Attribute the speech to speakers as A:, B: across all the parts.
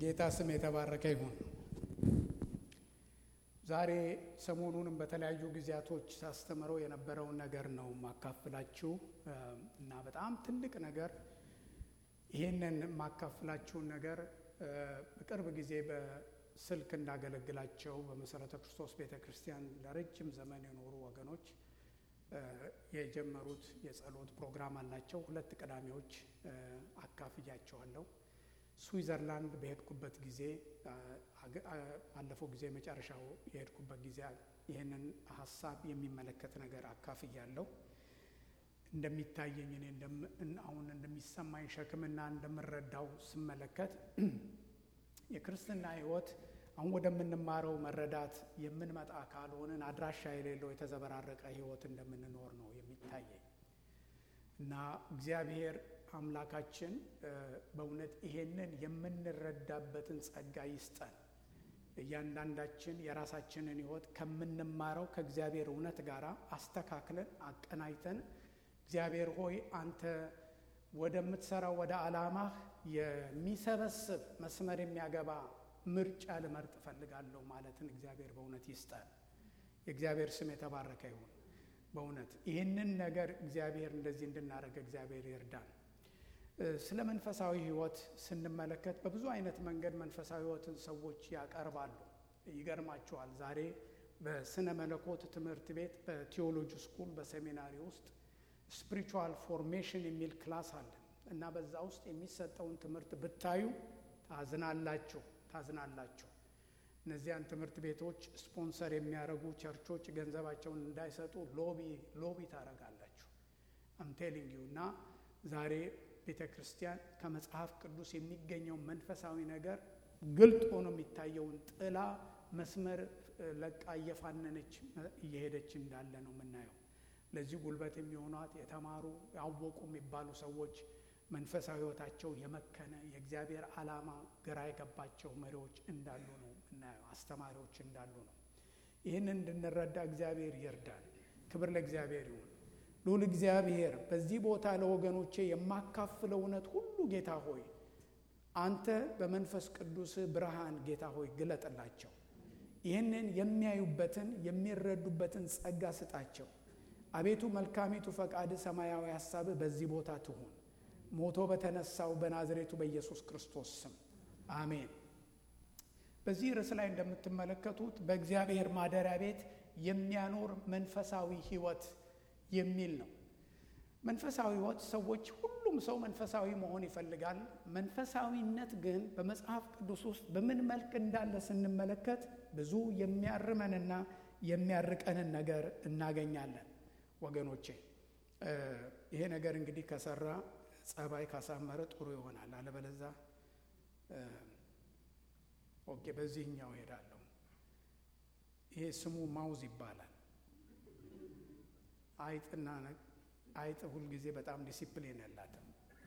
A: የጌታ ስም የተባረከ ይሁን። ዛሬ ሰሞኑንም በተለያዩ ጊዜያቶች ሳስተምረው የነበረውን ነገር ነው ማካፍላችሁ እና በጣም ትልቅ ነገር ይህንን የማካፍላችሁን ነገር በቅርብ ጊዜ በስልክ እንዳገለግላቸው በመሰረተ ክርስቶስ ቤተ ክርስቲያን ለረጅም ዘመን የኖሩ ወገኖች የጀመሩት የጸሎት ፕሮግራም አላቸው። ሁለት ቅዳሜዎች አካፍያቸዋለሁ። ስዊዘርላንድ በሄድኩበት ጊዜ ባለፈው ጊዜ መጨረሻው የሄድኩበት ጊዜ ይህንን ሀሳብ የሚመለከት ነገር አካፍያለሁ። እንደሚታየኝ እኔ አሁን እንደሚሰማኝ ሸክምና እንደምረዳው ስመለከት የክርስትና ሕይወት አሁን ወደምንማረው መረዳት የምንመጣ ካልሆንን አድራሻ የሌለው የተዘበራረቀ ሕይወት እንደምንኖር ነው የሚታየኝ እና እግዚአብሔር አምላካችን በእውነት ይሄንን የምንረዳበትን ጸጋ ይስጠን። እያንዳንዳችን የራሳችንን ሕይወት ከምንማረው ከእግዚአብሔር እውነት ጋር አስተካክለን አቀናጅተን እግዚአብሔር ሆይ አንተ ወደምትሰራው ወደ ዓላማህ የሚሰበስብ መስመር የሚያገባ ምርጫ ልመርጥ እፈልጋለሁ ማለትን እግዚአብሔር በእውነት ይስጠን። የእግዚአብሔር ስም የተባረከ ይሁን። በእውነት ይህንን ነገር እግዚአብሔር እንደዚህ እንድናደርግ እግዚአብሔር ይርዳን። ስለ መንፈሳዊ ሕይወት ስንመለከት በብዙ አይነት መንገድ መንፈሳዊ ሕይወትን ሰዎች ያቀርባሉ። ይገርማቸዋል። ዛሬ በስነ መለኮት ትምህርት ቤት በቴዎሎጂ ስኩል በሴሚናሪ ውስጥ ስፒሪቹዋል ፎርሜሽን የሚል ክላስ አለ እና በዛ ውስጥ የሚሰጠውን ትምህርት ብታዩ ታዝናላችሁ ታዝናላችሁ። እነዚያን ትምህርት ቤቶች ስፖንሰር የሚያደርጉ ቸርቾች ገንዘባቸውን እንዳይሰጡ ሎቢ ሎቢ ታደርጋላችሁ። አምቴሊንግ ዩ እና ዛሬ ቤተ ክርስቲያን ከመጽሐፍ ቅዱስ የሚገኘው መንፈሳዊ ነገር ግልጥ ሆኖ የሚታየውን ጥላ መስመር ለቃ እየፋነነች እየሄደች እንዳለ ነው የምናየው። ለዚህ ጉልበት የሚሆኗት የተማሩ ያወቁ የሚባሉ ሰዎች መንፈሳዊ ሕይወታቸው የመከነ የእግዚአብሔር ዓላማ ግራ የገባቸው መሪዎች እንዳሉ ነው የምናየው። አስተማሪዎች እንዳሉ ነው። ይህንን እንድንረዳ እግዚአብሔር ይርዳል። ክብር ለእግዚአብሔር ይሁን። ልዑል እግዚአብሔር በዚህ ቦታ ለወገኖቼ የማካፍለው እውነት ሁሉ ጌታ ሆይ አንተ በመንፈስ ቅዱስ ብርሃን ጌታ ሆይ ግለጥላቸው። ይህንን የሚያዩበትን የሚረዱበትን ጸጋ ስጣቸው። አቤቱ መልካሚቱ ፈቃድ ሰማያዊ ሀሳብህ በዚህ ቦታ ትሁን። ሞቶ በተነሳው በናዝሬቱ በኢየሱስ ክርስቶስ ስም አሜን። በዚህ ርዕስ ላይ እንደምትመለከቱት በእግዚአብሔር ማደሪያ ቤት የሚያኖር መንፈሳዊ ሕይወት የሚል ነው። መንፈሳዊ ሕይወት ሰዎች ሁሉም ሰው መንፈሳዊ መሆን ይፈልጋል። መንፈሳዊነት ግን በመጽሐፍ ቅዱስ ውስጥ በምን መልክ እንዳለ ስንመለከት ብዙ የሚያርመንና የሚያርቀንን ነገር እናገኛለን። ወገኖቼ ይሄ ነገር እንግዲህ ከሰራ ጸባይ ካሳመረ ጥሩ ይሆናል። አለበለዛ ኦኬ፣ በዚህኛው ሄዳለሁ። ይሄ ስሙ ማውዝ ይባላል። አይጥና አይጥ ሁልጊዜ በጣም ዲሲፕሊን የላትም።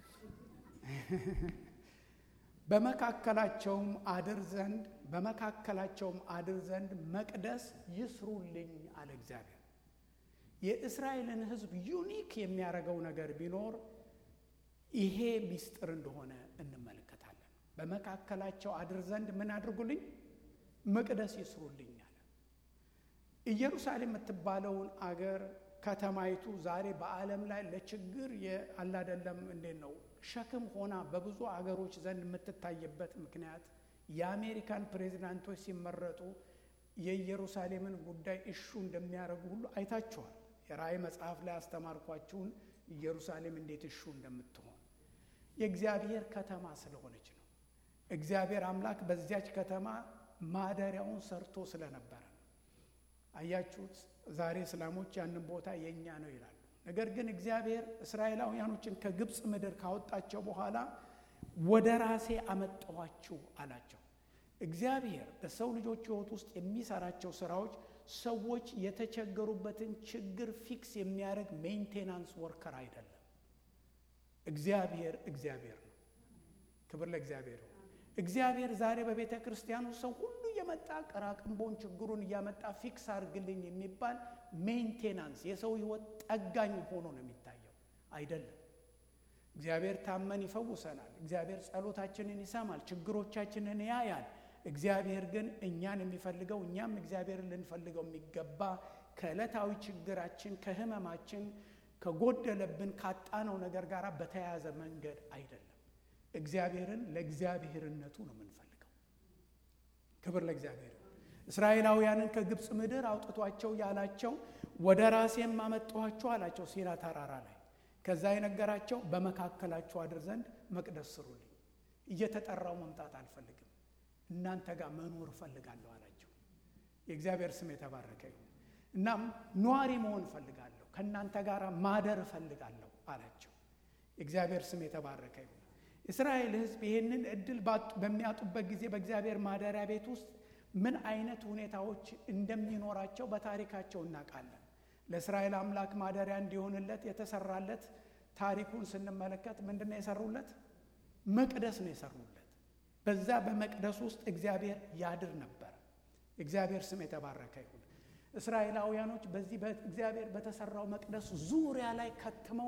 A: በመካከላቸውም አድር ዘንድ በመካከላቸውም አድር ዘንድ መቅደስ ይስሩልኝ አለ እግዚአብሔር። የእስራኤልን ሕዝብ ዩኒክ የሚያደርገው ነገር ቢኖር ይሄ ሚስጥር እንደሆነ እንመለከታለን። በመካከላቸው አድር ዘንድ ምን አድርጉልኝ? መቅደስ ይስሩልኝ አለ። ኢየሩሳሌም የምትባለውን አገር ከተማይቱ ዛሬ በዓለም ላይ ለችግር አላደለም እንዴት ነው ሸክም ሆና በብዙ አገሮች ዘንድ የምትታይበት ምክንያት የአሜሪካን ፕሬዚዳንቶች ሲመረጡ የኢየሩሳሌምን ጉዳይ እሹ እንደሚያደርጉ ሁሉ አይታችኋል። የራእይ መጽሐፍ ላይ አስተማርኳችሁን ኢየሩሳሌም እንዴት እሹ እንደምትሆን የእግዚአብሔር ከተማ ስለሆነች ነው። እግዚአብሔር አምላክ በዚያች ከተማ ማደሪያውን ሰርቶ ስለነበረ ነው። አያችሁት? ዛሬ እስላሞች ያንን ቦታ የእኛ ነው ይላሉ። ነገር ግን እግዚአብሔር እስራኤላውያኖችን ከግብፅ ምድር ካወጣቸው በኋላ ወደ ራሴ አመጣኋችሁ አላቸው። እግዚአብሔር በሰው ልጆች ሕይወት ውስጥ የሚሰራቸው ስራዎች ሰዎች የተቸገሩበትን ችግር ፊክስ የሚያደርግ ሜንቴናንስ ወርከር አይደለም። እግዚአብሔር እግዚአብሔር ነው። ክብር ለእግዚአብሔር ነው። እግዚአብሔር ዛሬ በቤተ ክርስቲያኑ ሰው ሁሉ እየመጣ ቀራቅንቦን ችግሩን እያመጣ ፊክስ አድርግልኝ የሚባል ሜንቴናንስ የሰው ህይወት ጠጋኝ ሆኖ ነው የሚታየው አይደለም። እግዚአብሔር ታመን ይፈውሰናል። እግዚአብሔር ጸሎታችንን ይሰማል፣ ችግሮቻችንን ያያል። እግዚአብሔር ግን እኛን የሚፈልገው እኛም እግዚአብሔርን ልንፈልገው የሚገባ ከዕለታዊ ችግራችን ከህመማችን ከጎደለብን ካጣነው ነገር ጋር በተያያዘ መንገድ አይደለም። እግዚአብሔርን ለእግዚአብሔርነቱ ነው የምንፈልገው። ክብር ለእግዚአብሔር። እስራኤላውያንን ከግብፅ ምድር አውጥቷቸው ያላቸው ወደ ራሴም አመጣኋችሁ አላቸው ሲና ተራራ ላይ። ከዛ የነገራቸው በመካከላችሁ አድር ዘንድ መቅደስ ስሩልኝ፣ እየተጠራው መምጣት አልፈልግም፣ እናንተ ጋር መኖር እፈልጋለሁ አላቸው። የእግዚአብሔር ስም የተባረከ ይሁን። እናም ኗሪ መሆን እፈልጋለሁ፣ ከእናንተ ጋር ማደር እፈልጋለሁ አላቸው። የእግዚአብሔር ስም የተባረከ ይሁን። እስራኤል ሕዝብ ይህንን እድል በሚያጡበት ጊዜ በእግዚአብሔር ማደሪያ ቤት ውስጥ ምን አይነት ሁኔታዎች እንደሚኖራቸው በታሪካቸው እናውቃለን። ለእስራኤል አምላክ ማደሪያ እንዲሆንለት የተሰራለት ታሪኩን ስንመለከት ምንድን ነው የሰሩለት? መቅደስ ነው የሰሩለት። በዛ በመቅደስ ውስጥ እግዚአብሔር ያድር ነበር። እግዚአብሔር ስም የተባረከ ይሁን። እስራኤላውያኖች በዚህ በእግዚአብሔር በተሰራው መቅደስ ዙሪያ ላይ ከትመው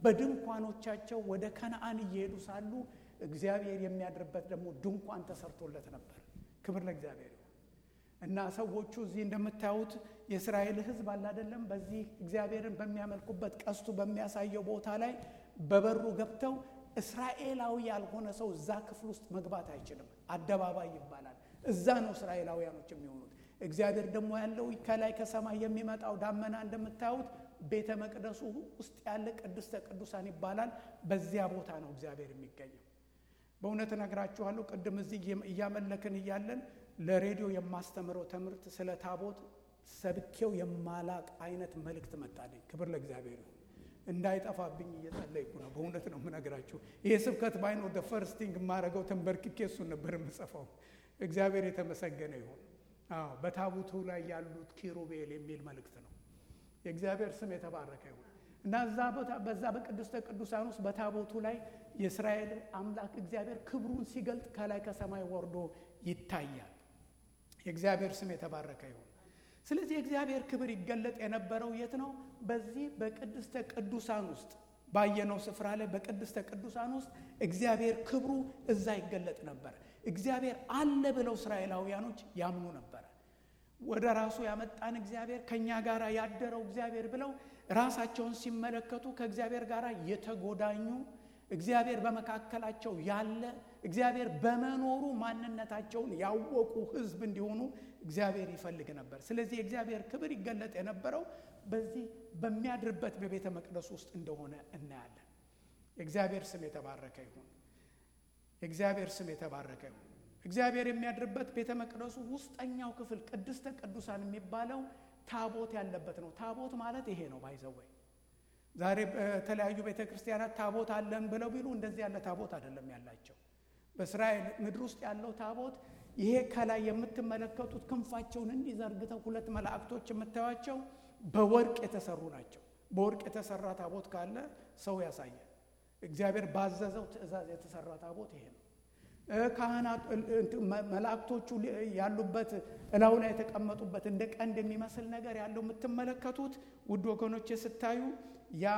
A: በድንኳኖቻቸው ወደ ከነአን እየሄዱ ሳሉ እግዚአብሔር የሚያድርበት ደግሞ ድንኳን ተሰርቶለት ነበር። ክብር ለእግዚአብሔር ይሁን እና ሰዎቹ እዚህ እንደምታዩት የእስራኤል ሕዝብ አለ አይደለም። በዚህ እግዚአብሔርን በሚያመልኩበት ቀስቱ በሚያሳየው ቦታ ላይ በበሩ ገብተው እስራኤላዊ ያልሆነ ሰው እዛ ክፍል ውስጥ መግባት አይችልም። አደባባይ ይባላል። እዛ ነው እስራኤላውያኖች የሚሆኑት። እግዚአብሔር ደግሞ ያለው ከላይ ከሰማይ የሚመጣው ዳመና እንደምታዩት ቤተ መቅደሱ ውስጥ ያለ ቅድስተ ቅዱሳን ይባላል። በዚያ ቦታ ነው እግዚአብሔር የሚገኘው። በእውነት እነግራችኋለሁ። ቅድም እዚህ እያመለክን እያለን ለሬዲዮ የማስተምረው ትምህርት ስለ ታቦት ሰብኬው የማላቅ አይነት መልእክት መጣልኝ። ክብር ለእግዚአብሔር ይሁን። እንዳይጠፋብኝ እየጸለይኩ ነው። በእውነት ነው የምነግራችሁ። ይሄ ስብከት ባይኖር ደ ፈርስቲንግ የማደርገው ተንበርክኬ እሱን ነበር የምጽፈው። እግዚአብሔር የተመሰገነ ይሁን። አዎ በታቦቱ ላይ ያሉት ኪሩቤል የሚል መልእክት ነው። የእግዚአብሔር ስም የተባረከ ይሁን እና እዛ ቦታ በዛ በቅድስተ ቅዱሳን ውስጥ በታቦቱ ላይ የእስራኤል አምላክ እግዚአብሔር ክብሩን ሲገልጥ ከላይ ከሰማይ ወርዶ ይታያል። የእግዚአብሔር ስም የተባረከ ይሁን። ስለዚህ የእግዚአብሔር ክብር ይገለጥ የነበረው የት ነው? በዚህ በቅድስተ ቅዱሳን ውስጥ ባየነው ስፍራ ላይ በቅድስተ ቅዱሳን ውስጥ እግዚአብሔር ክብሩ እዛ ይገለጥ ነበር። እግዚአብሔር አለ ብለው እስራኤላውያኖች ያምኑ ነበረ። ወደ ራሱ ያመጣን እግዚአብሔር ከእኛ ጋር ያደረው እግዚአብሔር ብለው ራሳቸውን ሲመለከቱ ከእግዚአብሔር ጋር የተጎዳኙ እግዚአብሔር በመካከላቸው ያለ እግዚአብሔር በመኖሩ ማንነታቸውን ያወቁ ሕዝብ እንዲሆኑ እግዚአብሔር ይፈልግ ነበር። ስለዚህ የእግዚአብሔር ክብር ይገለጥ የነበረው በዚህ በሚያድርበት በቤተ መቅደስ ውስጥ እንደሆነ እናያለን። የእግዚአብሔር ስም የተባረከ ይሁን። የእግዚአብሔር ስም የተባረከ ይሁን። እግዚአብሔር የሚያድርበት ቤተ መቅደሱ ውስጠኛው ክፍል ቅድስተ ቅዱሳን የሚባለው ታቦት ያለበት ነው። ታቦት ማለት ይሄ ነው ባይዘወይ ዛሬ በተለያዩ ቤተ ክርስቲያናት ታቦት አለን ብለው ቢሉ እንደዚህ ያለ ታቦት አይደለም ያላቸው። በእስራኤል ምድር ውስጥ ያለው ታቦት ይሄ ከላይ የምትመለከቱት ክንፋቸውን እንዲዘርግተው ሁለት መላእክቶች የምታዩቸው በወርቅ የተሰሩ ናቸው። በወርቅ የተሰራ ታቦት ካለ ሰው ያሳያል። እግዚአብሔር ባዘዘው ትእዛዝ የተሰራ ታቦት ይሄ ነው። ካህናት መላእክቶቹ ያሉበት እላው ላይ የተቀመጡበት እንደ ቀንድ የሚመስል ነገር ያለው የምትመለከቱት ውድ ወገኖች ስታዩ ያ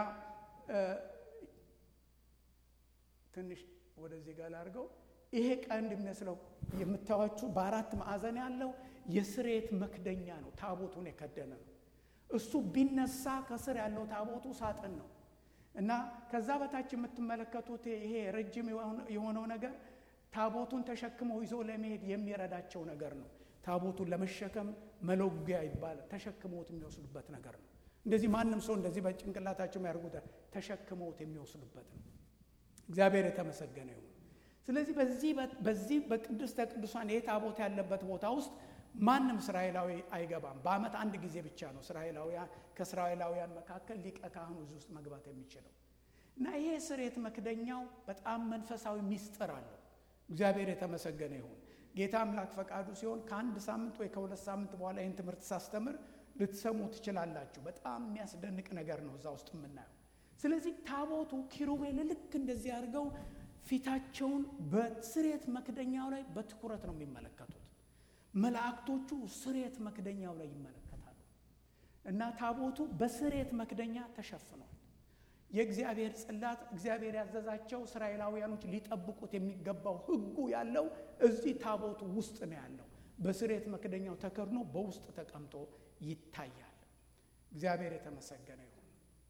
A: ትንሽ ወደዚህ ጋር ላድርገው። ይሄ ቀንድ የሚመስለው የምታዩችሁ በአራት ማዕዘን ያለው የስሬት መክደኛ ነው። ታቦቱን የከደነ ነው። እሱ ቢነሳ ከስር ያለው ታቦቱ ሳጥን ነው እና ከዛ በታች የምትመለከቱት ይሄ ረጅም የሆነው ነገር ታቦቱን ተሸክመው ይዞ ለመሄድ የሚረዳቸው ነገር ነው። ታቦቱን ለመሸከም መሎጊያ ይባላል። ተሸክመውት የሚወስዱበት ነገር ነው። እንደዚህ ማንም ሰው እንደዚህ በጭንቅላታቸው የሚያደርጉት ተሸክመውት የሚወስዱበት ነው። እግዚአብሔር የተመሰገነ ይሁን። ስለዚህ በዚህ በዚህ በቅድስተ ቅዱሳን ይህ ታቦት ያለበት ቦታ ውስጥ ማንም እስራኤላዊ አይገባም። በዓመት አንድ ጊዜ ብቻ ነው እስራኤላውያን ከእስራኤላውያን መካከል ሊቀ ካህኑ እዚህ ውስጥ መግባት የሚችለው እና ይሄ ስርየት መክደኛው በጣም መንፈሳዊ ሚስጥር አለው። እግዚአብሔር የተመሰገነ ይሁን። ጌታ አምላክ ፈቃዱ ሲሆን ከአንድ ሳምንት ወይ ከሁለት ሳምንት በኋላ ይህን ትምህርት ሳስተምር ልትሰሙ ትችላላችሁ። በጣም የሚያስደንቅ ነገር ነው እዛ ውስጥ የምናየው። ስለዚህ ታቦቱ ኪሩቤል ልክ እንደዚህ አድርገው ፊታቸውን በስርየት መክደኛው ላይ በትኩረት ነው የሚመለከቱት። መላእክቶቹ ስርየት መክደኛው ላይ ይመለከታሉ እና ታቦቱ በስርየት መክደኛ ተሸፍኗል። የእግዚአብሔር ጽላት እግዚአብሔር ያዘዛቸው እስራኤላውያኖች ሊጠብቁት የሚገባው ሕጉ ያለው እዚህ ታቦቱ ውስጥ ነው ያለው። በስሬት መክደኛው ተከድኖ በውስጥ ተቀምጦ ይታያል። እግዚአብሔር የተመሰገነ ይሁን።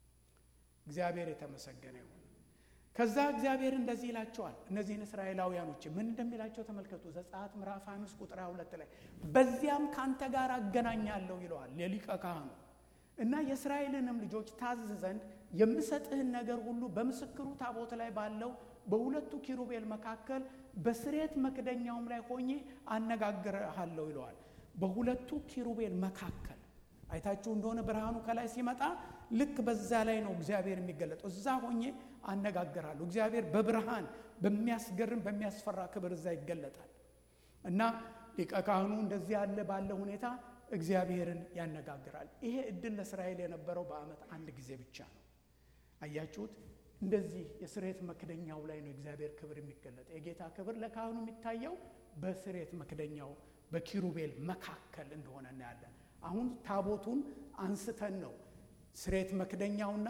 A: እግዚአብሔር የተመሰገነ ይሁን። ከዛ እግዚአብሔር እንደዚህ ይላቸዋል። እነዚህን እስራኤላውያኖች ምን እንደሚላቸው ተመልከቱ። ዘጸአት ምዕራፍ አምስት ቁጥር ሁለት ላይ በዚያም ካንተ ጋር አገናኛለሁ ይለዋል የሊቀ ካህኑ እና የእስራኤልንም ልጆች ታዝ ዘንድ የምሰጥህን ነገር ሁሉ በምስክሩ ታቦት ላይ ባለው በሁለቱ ኪሩቤል መካከል በስሬት መክደኛውም ላይ ሆኜ አነጋግርሃለሁ ይለዋል። በሁለቱ ኪሩቤል መካከል አይታችሁ እንደሆነ ብርሃኑ ከላይ ሲመጣ ልክ በዛ ላይ ነው እግዚአብሔር የሚገለጠው። እዛ ሆኜ አነጋግራለሁ። እግዚአብሔር በብርሃን በሚያስገርም በሚያስፈራ ክብር እዛ ይገለጣል እና ሊቀ ካህኑ እንደዚህ ያለ ባለ ሁኔታ እግዚአብሔርን ያነጋግራል። ይሄ እድል ለእስራኤል የነበረው በዓመት አንድ ጊዜ ብቻ ነው። አያችሁት? እንደዚህ የስሬት መክደኛው ላይ ነው እግዚአብሔር ክብር የሚገለጥ። የጌታ ክብር ለካህኑ የሚታየው በስሬት መክደኛው በኪሩቤል መካከል እንደሆነ እናያለን። አሁን ታቦቱን አንስተን ነው ስሬት መክደኛውና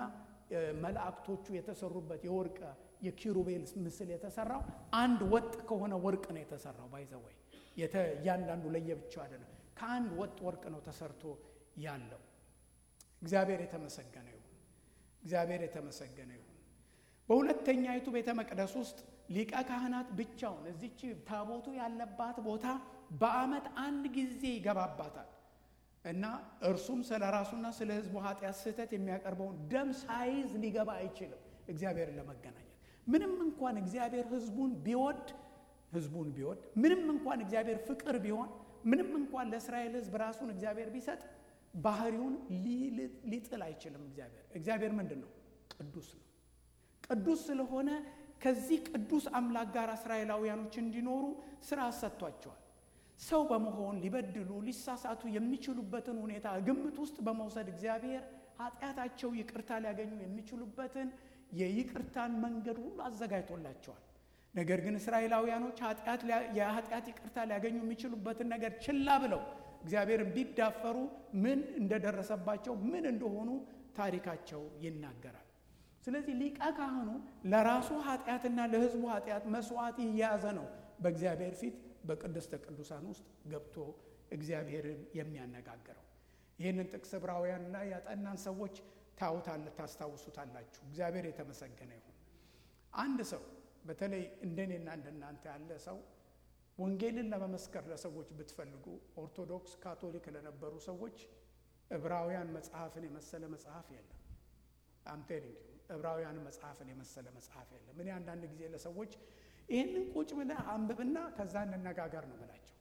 A: መላእክቶቹ የተሰሩበት የወርቅ የኪሩቤል ምስል የተሰራው አንድ ወጥ ከሆነ ወርቅ ነው የተሰራው። ባይዘወይ እያንዳንዱ ለየብቻው አይደለም። ከአንድ ወጥ ወርቅ ነው ተሰርቶ ያለው። እግዚአብሔር የተመሰገነ ይሁን። እግዚአብሔር የተመሰገነ ይሁን። በሁለተኛይቱ ቤተ መቅደስ ውስጥ ሊቀ ካህናት ብቻውን እዚች ታቦቱ ያለባት ቦታ በዓመት አንድ ጊዜ ይገባባታል እና እርሱም ስለ ራሱና ስለ ሕዝቡ ኃጢአት ስህተት የሚያቀርበውን ደም ሳይዝ ሊገባ አይችልም። እግዚአብሔርን ለመገናኘት ምንም እንኳን እግዚአብሔር ሕዝቡን ቢወድ ሕዝቡን ቢወድ ምንም እንኳን እግዚአብሔር ፍቅር ቢሆን ምንም እንኳን ለእስራኤል ሕዝብ ራሱን እግዚአብሔር ቢሰጥ ባህሪውን ሊጥል አይችልም። እግዚአብሔር እግዚአብሔር ምንድን ነው? ቅዱስ ነው። ቅዱስ ስለሆነ ከዚህ ቅዱስ አምላክ ጋር እስራኤላውያኖች እንዲኖሩ ስራ ሰጥቷቸዋል። ሰው በመሆን ሊበድሉ ሊሳሳቱ የሚችሉበትን ሁኔታ ግምት ውስጥ በመውሰድ እግዚአብሔር ኃጢአታቸው ይቅርታ ሊያገኙ የሚችሉበትን የይቅርታን መንገድ ሁሉ አዘጋጅቶላቸዋል። ነገር ግን እስራኤላውያኖች የኃጢአት ይቅርታ ሊያገኙ የሚችሉበትን ነገር ችላ ብለው እግዚአብሔርን ቢዳፈሩ ምን እንደደረሰባቸው ምን እንደሆኑ ታሪካቸው ይናገራል። ስለዚህ ሊቀ ካህኑ ለራሱ ኃጢአትና ለሕዝቡ ኃጢአት መስዋዕት እየያዘ ነው በእግዚአብሔር ፊት በቅድስተ ቅዱሳን ውስጥ ገብቶ እግዚአብሔርን የሚያነጋግረው። ይህንን ጥቅስ ዕብራውያን ላይ ያጠናን ሰዎች ታውታለ ታስታውሱታላችሁ። እግዚአብሔር የተመሰገነ ይሁን። አንድ ሰው በተለይ እንደኔና እንደናንተ ያለ ሰው ወንጌልን ለመመስከር ለሰዎች ብትፈልጉ ኦርቶዶክስ፣ ካቶሊክ ለነበሩ ሰዎች ዕብራውያን መጽሐፍን የመሰለ መጽሐፍ የለም። አምቴሊንግ ዕብራውያን መጽሐፍን የመሰለ መጽሐፍ የለም። እኔ አንዳንድ ጊዜ ለሰዎች ይህንን ቁጭ ብለህ አንብብና ከዛ እንነጋገር ነው ብላቸው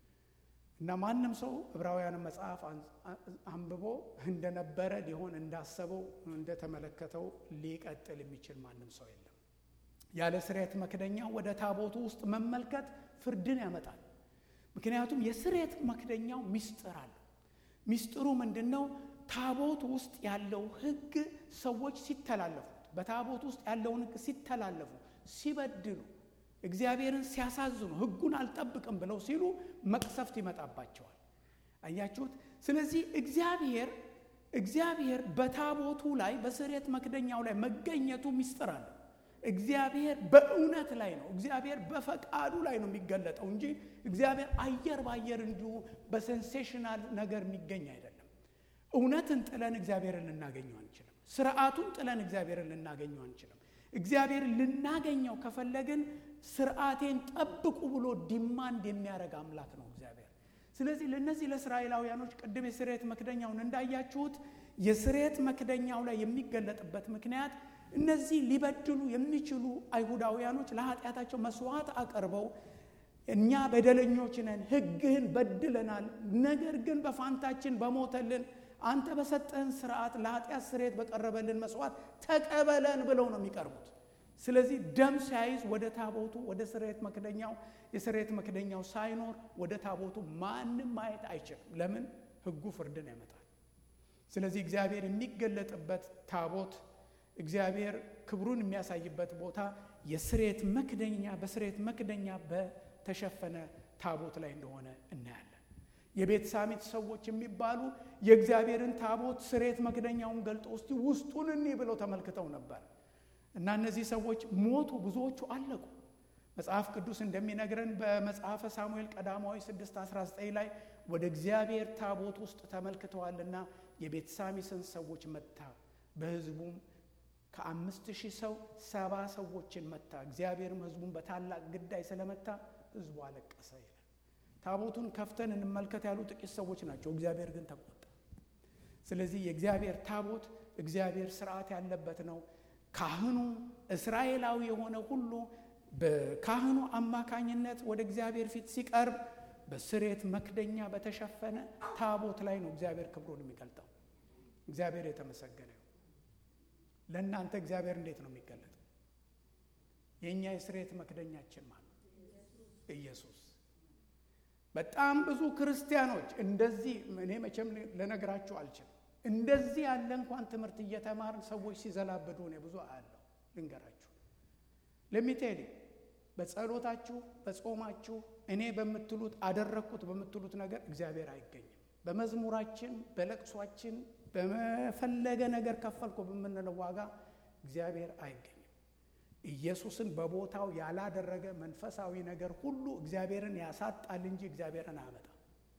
A: እና ማንም ሰው ዕብራውያን መጽሐፍ አንብቦ እንደነበረ ሊሆን እንዳሰበው እንደተመለከተው ሊቀጥል የሚችል ማንም ሰው የለም። ያለ ስርየት መክደኛ ወደ ታቦቱ ውስጥ መመልከት ፍርድን ያመጣል። ምክንያቱም የስርየት መክደኛው ሚስጥር አለው። ሚስጥሩ ምንድን ነው? ታቦት ውስጥ ያለው ሕግ ሰዎች ሲተላለፉት፣ በታቦት ውስጥ ያለውን ሕግ ሲተላለፉ፣ ሲበድሉ፣ እግዚአብሔርን ሲያሳዝኑ፣ ሕጉን አልጠብቅም ብለው ሲሉ መቅሰፍት ይመጣባቸዋል። አያችሁት? ስለዚህ እግዚአብሔር እግዚአብሔር በታቦቱ ላይ በስርየት መክደኛው ላይ መገኘቱ ሚስጥር አለው። እግዚአብሔር በእውነት ላይ ነው። እግዚአብሔር በፈቃዱ ላይ ነው የሚገለጠው እንጂ እግዚአብሔር አየር በአየር እንዲሁ በሴንሴሽናል ነገር የሚገኝ አይደለም። እውነትን ጥለን እግዚአብሔርን ልናገኘው አንችልም። ስርዓቱን ጥለን እግዚአብሔርን ልናገኘው አንችልም። እግዚአብሔርን ልናገኘው ከፈለግን ስርዓቴን ጠብቁ ብሎ ዲማንድ የሚያደርግ አምላክ ነው እግዚአብሔር። ስለዚህ ለእነዚህ ለእስራኤላውያኖች ቅድም የስርየት መክደኛውን እንዳያችሁት የስርየት መክደኛው ላይ የሚገለጥበት ምክንያት እነዚህ ሊበድሉ የሚችሉ አይሁዳውያኖች ለኃጢአታቸው መስዋዕት አቀርበው እኛ በደለኞች ነን፣ ሕግህን በድለናል፣ ነገር ግን በፋንታችን በሞተልን አንተ በሰጠህን ስርዓት ለኃጢአት ስርየት በቀረበልን መስዋዕት ተቀበለን ብለው ነው የሚቀርቡት። ስለዚህ ደም ሳይዝ ወደ ታቦቱ ወደ ስርየት መክደኛው የስርየት መክደኛው ሳይኖር ወደ ታቦቱ ማንም ማየት አይችልም። ለምን? ሕጉ ፍርድን ያመጣል። ስለዚህ እግዚአብሔር የሚገለጥበት ታቦት እግዚአብሔር ክብሩን የሚያሳይበት ቦታ የስርየት መክደኛ በስርየት መክደኛ በተሸፈነ ታቦት ላይ እንደሆነ እናያለን። የቤት ሳሚት ሰዎች የሚባሉ የእግዚአብሔርን ታቦት ስሬት መክደኛውን ገልጦ ውስጥ ውስጡን እኒ ብለው ተመልክተው ነበር እና እነዚህ ሰዎች ሞቱ፣ ብዙዎቹ አለቁ። መጽሐፍ ቅዱስ እንደሚነግረን በመጽሐፈ ሳሙኤል ቀዳማዊ 6 19 ላይ ወደ እግዚአብሔር ታቦት ውስጥ ተመልክተዋልና የቤት ሳሚስን ሰዎች መታ፣ በሕዝቡም ከአምስት ሺህ ሰው ሰባ ሰዎችን መታ። እግዚአብሔርም ሕዝቡን በታላቅ ግዳይ ስለመታ ሕዝቡ አለቀሰ ይላል። ታቦቱን ከፍተን እንመልከት ያሉ ጥቂት ሰዎች ናቸው። እግዚአብሔር ግን ተቆጣ። ስለዚህ የእግዚአብሔር ታቦት እግዚአብሔር ስርዓት ያለበት ነው። ካህኑ እስራኤላዊ የሆነ ሁሉ በካህኑ አማካኝነት ወደ እግዚአብሔር ፊት ሲቀርብ በስሬት መክደኛ በተሸፈነ ታቦት ላይ ነው እግዚአብሔር ክብሩን የሚገልጠው። እግዚአብሔር የተመሰገነ ይሁን። ለእናንተ እግዚአብሔር እንዴት ነው የሚገለጠው? የእኛ የስሬት መክደኛችን ማለት ኢየሱስ። በጣም ብዙ ክርስቲያኖች እንደዚህ እኔ መቼም ልነግራችሁ አልችልም። እንደዚህ ያለ እንኳን ትምህርት እየተማርን ሰዎች ሲዘላብዱ እኔ ብዙ አያለሁ። ልንገራችሁ ለሚቴሊ በጸሎታችሁ በጾማችሁ እኔ በምትሉት አደረግኩት በምትሉት ነገር እግዚአብሔር አይገኝም። በመዝሙራችን በለቅሷችን በመፈለገ ነገር ከፈልኩ በምንለው ዋጋ እግዚአብሔር አይገኝም። ኢየሱስን በቦታው ያላደረገ መንፈሳዊ ነገር ሁሉ እግዚአብሔርን ያሳጣል እንጂ እግዚአብሔርን አያመጣም።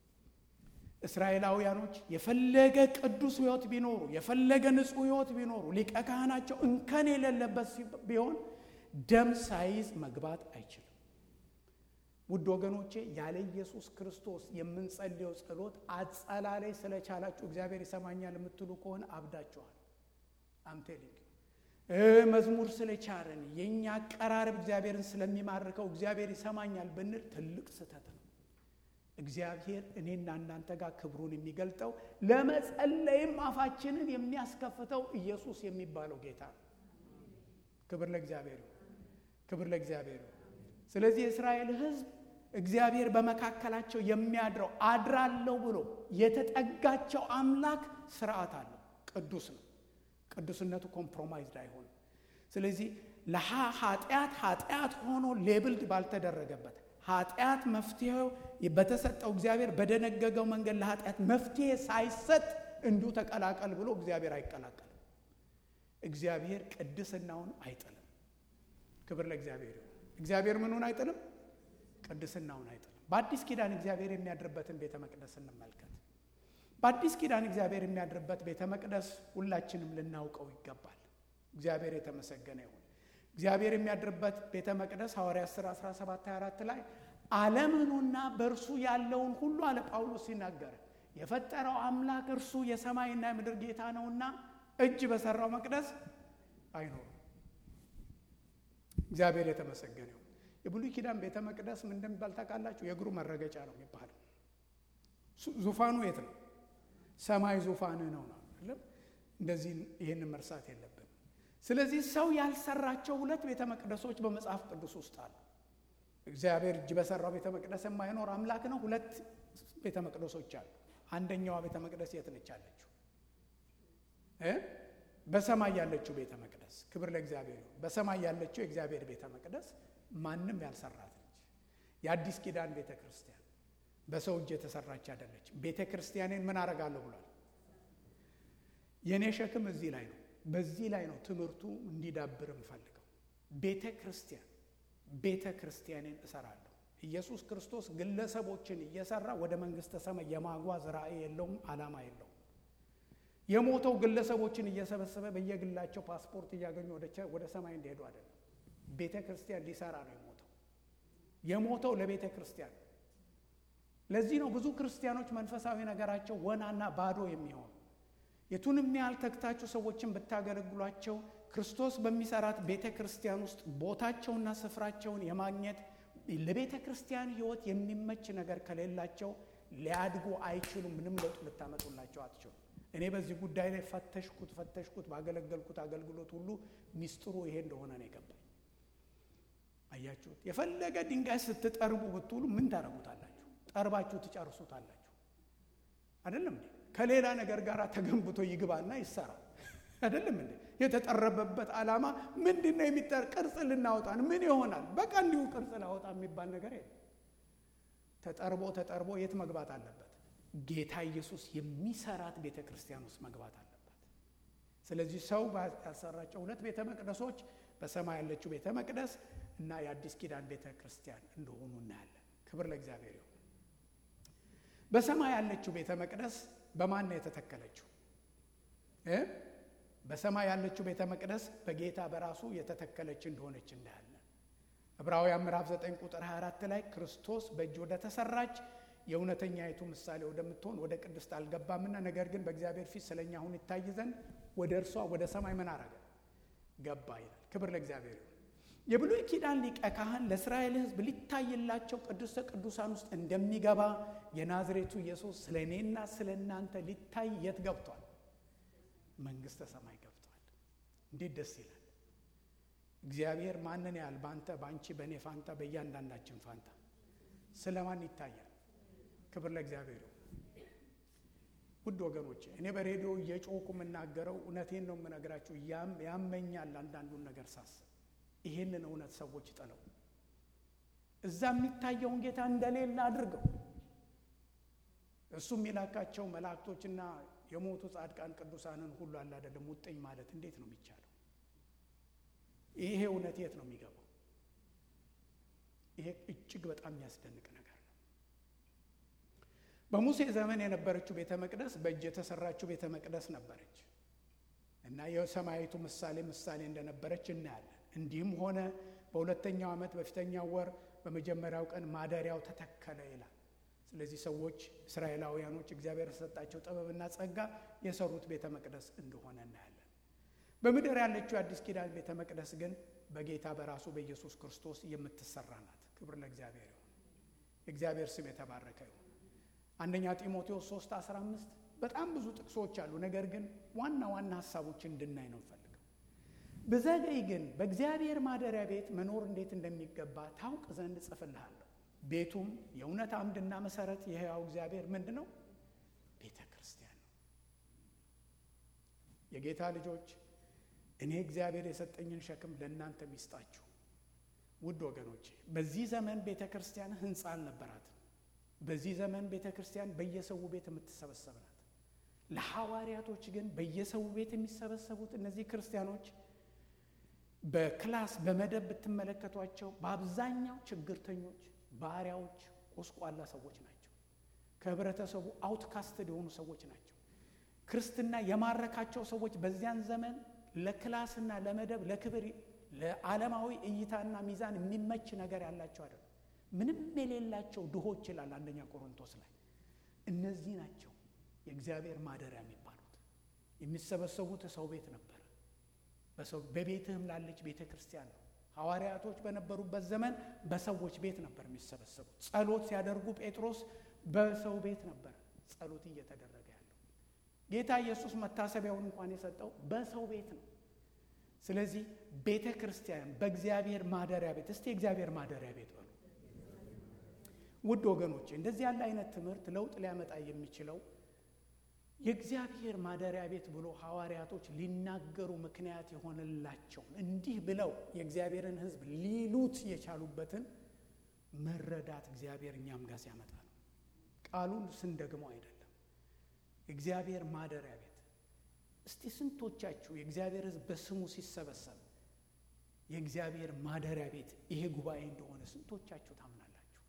A: እስራኤላውያኖች የፈለገ ቅዱስ ሕይወት ቢኖሩ የፈለገ ንጹሕ ሕይወት ቢኖሩ ሊቀ ካህናቸው እንከን የሌለበት ቢሆን ደም ሳይዝ መግባት አይችልም። ውድ ወገኖቼ ያለ ኢየሱስ ክርስቶስ የምንጸልየው ጸሎት አጸላለይ ስለቻላችሁ እግዚአብሔር ይሰማኛል የምትሉ ከሆነ አብዳችኋል። አምቴሊንግ መዝሙር ስለቻለን የእኛ አቀራረብ እግዚአብሔርን ስለሚማርከው እግዚአብሔር ይሰማኛል ብንል ትልቅ ስህተት ነው። እግዚአብሔር እኔና እናንተ ጋር ክብሩን የሚገልጠው ለመጸለይም አፋችንን የሚያስከፍተው ኢየሱስ የሚባለው ጌታ ነው። ክብር ለእግዚአብሔር ይሁን። ክብር ለእግዚአብሔር ይሁን። ስለዚህ የእስራኤል ሕዝብ እግዚአብሔር በመካከላቸው የሚያድረው አድራለሁ ብሎ የተጠጋቸው አምላክ ስርዓት አለው። ቅዱስ ነው። ቅዱስነቱ ኮምፕሮማይዝድ አይሆንም። ስለዚህ ለሃ ኃጢአት ኃጢአት ሆኖ ሌብልድ ባልተደረገበት ኃጢአት መፍትሄው በተሰጠው እግዚአብሔር በደነገገው መንገድ ለኃጢአት መፍትሄ ሳይሰጥ እንዲሁ ተቀላቀል ብሎ እግዚአብሔር አይቀላቀልም። እግዚአብሔር ቅድስናውን አይጥልም። ክብር ለእግዚአብሔር ይሁን። እግዚአብሔር ምኑን አይጥልም? ቅድስናውን አይጥልም። በአዲስ ኪዳን እግዚአብሔር የሚያድርበትን ቤተ መቅደስ እንመልከት። በአዲስ ኪዳን እግዚአብሔር የሚያድርበት ቤተ መቅደስ ሁላችንም ልናውቀው ይገባል። እግዚአብሔር የተመሰገነ ይሁን። እግዚአብሔር የሚያድርበት ቤተ መቅደስ ሐዋርያት ሥራ 17 24 ላይ ዓለምኑና በእርሱ ያለውን ሁሉ አለ ጳውሎስ ሲናገር የፈጠረው አምላክ እርሱ የሰማይና የምድር ጌታ ነውና እጅ በሰራው መቅደስ አይኖሩም። እግዚአብሔር የተመሰገነ ይሁን። የብሉይ ኪዳን ቤተ መቅደስ ምን እንደሚባል ታውቃላችሁ? የእግሩ መረገጫ ነው የሚባለው። ዙፋኑ የት ነው? ሰማይ ዙፋን ነው ነው አይደለም? እንደዚህ ይህንን መርሳት የለብን። ስለዚህ ሰው ያልሰራቸው ሁለት ቤተ መቅደሶች በመጽሐፍ ቅዱስ ውስጥ አሉ። እግዚአብሔር እጅ በሰራው ቤተ መቅደስ የማይኖር አምላክ ነው። ሁለት ቤተ መቅደሶች አሉ። አንደኛዋ ቤተ መቅደስ የት ነች ያለችው? በሰማይ ያለችው ቤተ መቅደስ። ክብር ለእግዚአብሔር ይሁን። በሰማይ ያለችው የእግዚአብሔር ቤተ መቅደስ ማንም ያልሰራት ነች። የአዲስ ኪዳን ቤተ ክርስቲያን በሰው እጅ የተሰራች አይደለች። ቤተ ክርስቲያኔን ምን አረጋለሁ ብሏል? የእኔ ሸክም እዚህ ላይ ነው። በዚህ ላይ ነው ትምህርቱ እንዲዳብር የምፈልገው። ቤተ ክርስቲያን ቤተ ክርስቲያኔን እሰራለሁ። ኢየሱስ ክርስቶስ ግለሰቦችን እየሰራ ወደ መንግስተ ሰማይ የማጓዝ ራእይ የለውም፣ ዓላማ የለውም። የሞተው ግለሰቦችን እየሰበሰበ በየግላቸው ፓስፖርት እያገኙ ወደ ሰማይ እንዲሄዱ አይደለም። ቤተ ክርስቲያን ሊሰራ ነው የሞተው። የሞተው ለቤተ ክርስቲያን። ለዚህ ነው ብዙ ክርስቲያኖች መንፈሳዊ ነገራቸው ወናና ባዶ የሚሆኑ የቱንም ያህል ተግታችሁ ሰዎችን ብታገለግሏቸው ክርስቶስ በሚሰራት ቤተ ክርስቲያን ውስጥ ቦታቸውና ስፍራቸውን የማግኘት ለቤተ ክርስቲያን ሕይወት የሚመች ነገር ከሌላቸው ሊያድጉ አይችሉም። ምንም ለውጥ ልታመጡላቸው አትችሉም። እኔ በዚህ ጉዳይ ላይ ፈተሽኩት ፈተሽኩት ባገለገልኩት አገልግሎት ሁሉ ሚስጥሩ ይሄ እንደሆነ ነው የገባኝ። አያችሁት? የፈለገ ድንጋይ ስትጠርቡ ብትውሉ ምን ታደርጉታላችሁ? ጠርባችሁ ትጨርሱታላችሁ። አይደለም እንዴ? ከሌላ ነገር ጋር ተገንብቶ ይግባና ይሰራል። አይደለም እንዴ? የተጠረበበት ዓላማ ምንድን ነው? የሚጠር ቅርጽ ልናወጣን ምን ይሆናል? በቃ እንዲሁ ቅርጽ ላወጣ የሚባል ነገር የለም። ተጠርቦ ተጠርቦ የት መግባት አለበት? ጌታ ኢየሱስ የሚሰራት ቤተ ክርስቲያን ውስጥ መግባት አለባት። ስለዚህ ሰው ያሰራቸው ሁለት ቤተ መቅደሶች በሰማይ ያለችው ቤተ መቅደስ እና የአዲስ ኪዳን ቤተ ክርስቲያን እንደሆኑ እናያለን። ክብር ለእግዚአብሔር ይሁን። በሰማይ ያለችው ቤተ መቅደስ በማን ነው የተተከለችው? በሰማይ ያለችው ቤተ መቅደስ በጌታ በራሱ የተተከለች እንደሆነች እናያለን። ዕብራውያን ምዕራፍ 9 ቁጥር 24 ላይ ክርስቶስ በእጅ ወደ ተሰራች የእውነተኛይቱ ምሳሌ ወደምትሆን ወደ ቅድስት አልገባምና ነገር ግን በእግዚአብሔር ፊት ስለኛ አሁን ይታይ ዘንድ ወደ እርሷ ወደ ሰማይ ምን አረገ? ገባ ይላል። ክብር ለእግዚአብሔር ይሁን። የብሉይ ኪዳን ሊቀ ካህን ለእስራኤል ሕዝብ ሊታይላቸው ቅዱሰ ቅዱሳን ውስጥ እንደሚገባ የናዝሬቱ ኢየሱስ ስለ እኔና ስለ እናንተ ሊታይ የት ገብቷል? መንግሥተ ሰማይ ገብቷል። እንዴት ደስ ይላል! እግዚአብሔር ማንን ያህል በአንተ በአንቺ በእኔ ፋንታ በእያንዳንዳችን ፋንታ ስለ ማን ይታያል? ክብር ለእግዚአብሔር ይሁን። ውድ ወገኖቼ እኔ በሬዲዮ እየጮኩ የምናገረው እውነቴን ነው የምነግራችሁ። ያመኛል አንዳንዱን ነገር ሳስብ ይሄንን እውነት ሰዎች ጥለው እዛ የሚታየውን ጌታ እንደሌለ አድርገው እሱ የሚላካቸው መላእክቶችና የሞቱ ጻድቃን ቅዱሳንን ሁሉ አለ አይደለም ውጥኝ ማለት እንዴት ነው የሚቻለው? ይሄ እውነት የት ነው የሚገባው? ይሄ እጅግ በጣም የሚያስደንቅ ነገር ነው። በሙሴ ዘመን የነበረችው ቤተ መቅደስ በእጅ የተሰራችው ቤተ መቅደስ ነበረች እና የሰማያዊቱ ምሳሌ ምሳሌ እንደነበረች እናያለን። እንዲህም ሆነ በሁለተኛው ዓመት በፊተኛው ወር በመጀመሪያው ቀን ማደሪያው ተተከለ ይላል። ስለዚህ ሰዎች እስራኤላውያኖች እግዚአብሔር የሰጣቸው ጥበብና ጸጋ የሰሩት ቤተ መቅደስ እንደሆነ እናያለን። በምድር ያለችው የአዲስ ኪዳን ቤተ መቅደስ ግን በጌታ በራሱ በኢየሱስ ክርስቶስ የምትሰራ ናት። ክብር ለእግዚአብሔር ይሁን። የእግዚአብሔር ስም የተባረከ ይሁን። አንደኛ ጢሞቴዎስ 3 15 በጣም ብዙ ጥቅሶች አሉ። ነገር ግን ዋና ዋና ሀሳቦችን እንድናይ ነው እንፈልገው። ብዘገይ ግን በእግዚአብሔር ማደሪያ ቤት መኖር እንዴት እንደሚገባ ታውቅ ዘንድ እጽፍልሃለሁ። ቤቱም የእውነት አምድና መሰረት የሕያው እግዚአብሔር ምንድን ነው? ቤተ ክርስቲያን ነው። የጌታ ልጆች እኔ እግዚአብሔር የሰጠኝን ሸክም ለእናንተ ሚስጣችሁ። ውድ ወገኖቼ በዚህ ዘመን ቤተ ክርስቲያን ህንፃ አልነበራትም። በዚህ ዘመን ቤተ ክርስቲያን በየሰው ቤት የምትሰበሰብ ናት። ለሐዋርያቶች ግን በየሰው ቤት የሚሰበሰቡት እነዚህ ክርስቲያኖች በክላስ በመደብ ብትመለከቷቸው በአብዛኛው ችግርተኞች፣ ባሪያዎች፣ ቆስቋላ ሰዎች ናቸው። ከህብረተሰቡ አውትካስትድ የሆኑ ሰዎች ናቸው። ክርስትና የማረካቸው ሰዎች በዚያን ዘመን ለክላስና ለመደብ ለክብር ለዓለማዊ እይታና ሚዛን የሚመች ነገር ያላቸው አይደለም። ምንም የሌላቸው ድሆች ይላል አንደኛ ቆሮንቶስ ላይ። እነዚህ ናቸው የእግዚአብሔር ማደሪያ የሚባሉት። የሚሰበሰቡት ሰው ቤት ነበር። በቤትህም ላለች ቤተ ክርስቲያን ነው። ሐዋርያቶች በነበሩበት ዘመን በሰዎች ቤት ነበር የሚሰበሰቡት። ጸሎት ሲያደርጉ ጴጥሮስ በሰው ቤት ነበር ጸሎት እየተደረገ ያለው። ጌታ ኢየሱስ መታሰቢያውን እንኳን የሰጠው በሰው ቤት ነው። ስለዚህ ቤተ ክርስቲያን በእግዚአብሔር ማደሪያ ቤት እስቲ የእግዚአብሔር ማደሪያ ቤት በሉ። ውድ ወገኖቼ እንደዚህ ያለ አይነት ትምህርት ለውጥ ሊያመጣ የሚችለው የእግዚአብሔር ማደሪያ ቤት ብሎ ሐዋርያቶች ሊናገሩ ምክንያት የሆነላቸውን እንዲህ ብለው የእግዚአብሔርን ሕዝብ ሊሉት የቻሉበትን መረዳት እግዚአብሔር እኛም ጋር ሲያመጣ ነው። ቃሉን ስንደግመው አይደለም። እግዚአብሔር ማደሪያ ቤት እስቲ ስንቶቻችሁ የእግዚአብሔር ሕዝብ በስሙ ሲሰበሰብ የእግዚአብሔር ማደሪያ ቤት ይሄ ጉባኤ እንደሆነ ስንቶቻችሁ ታምናላችሁ?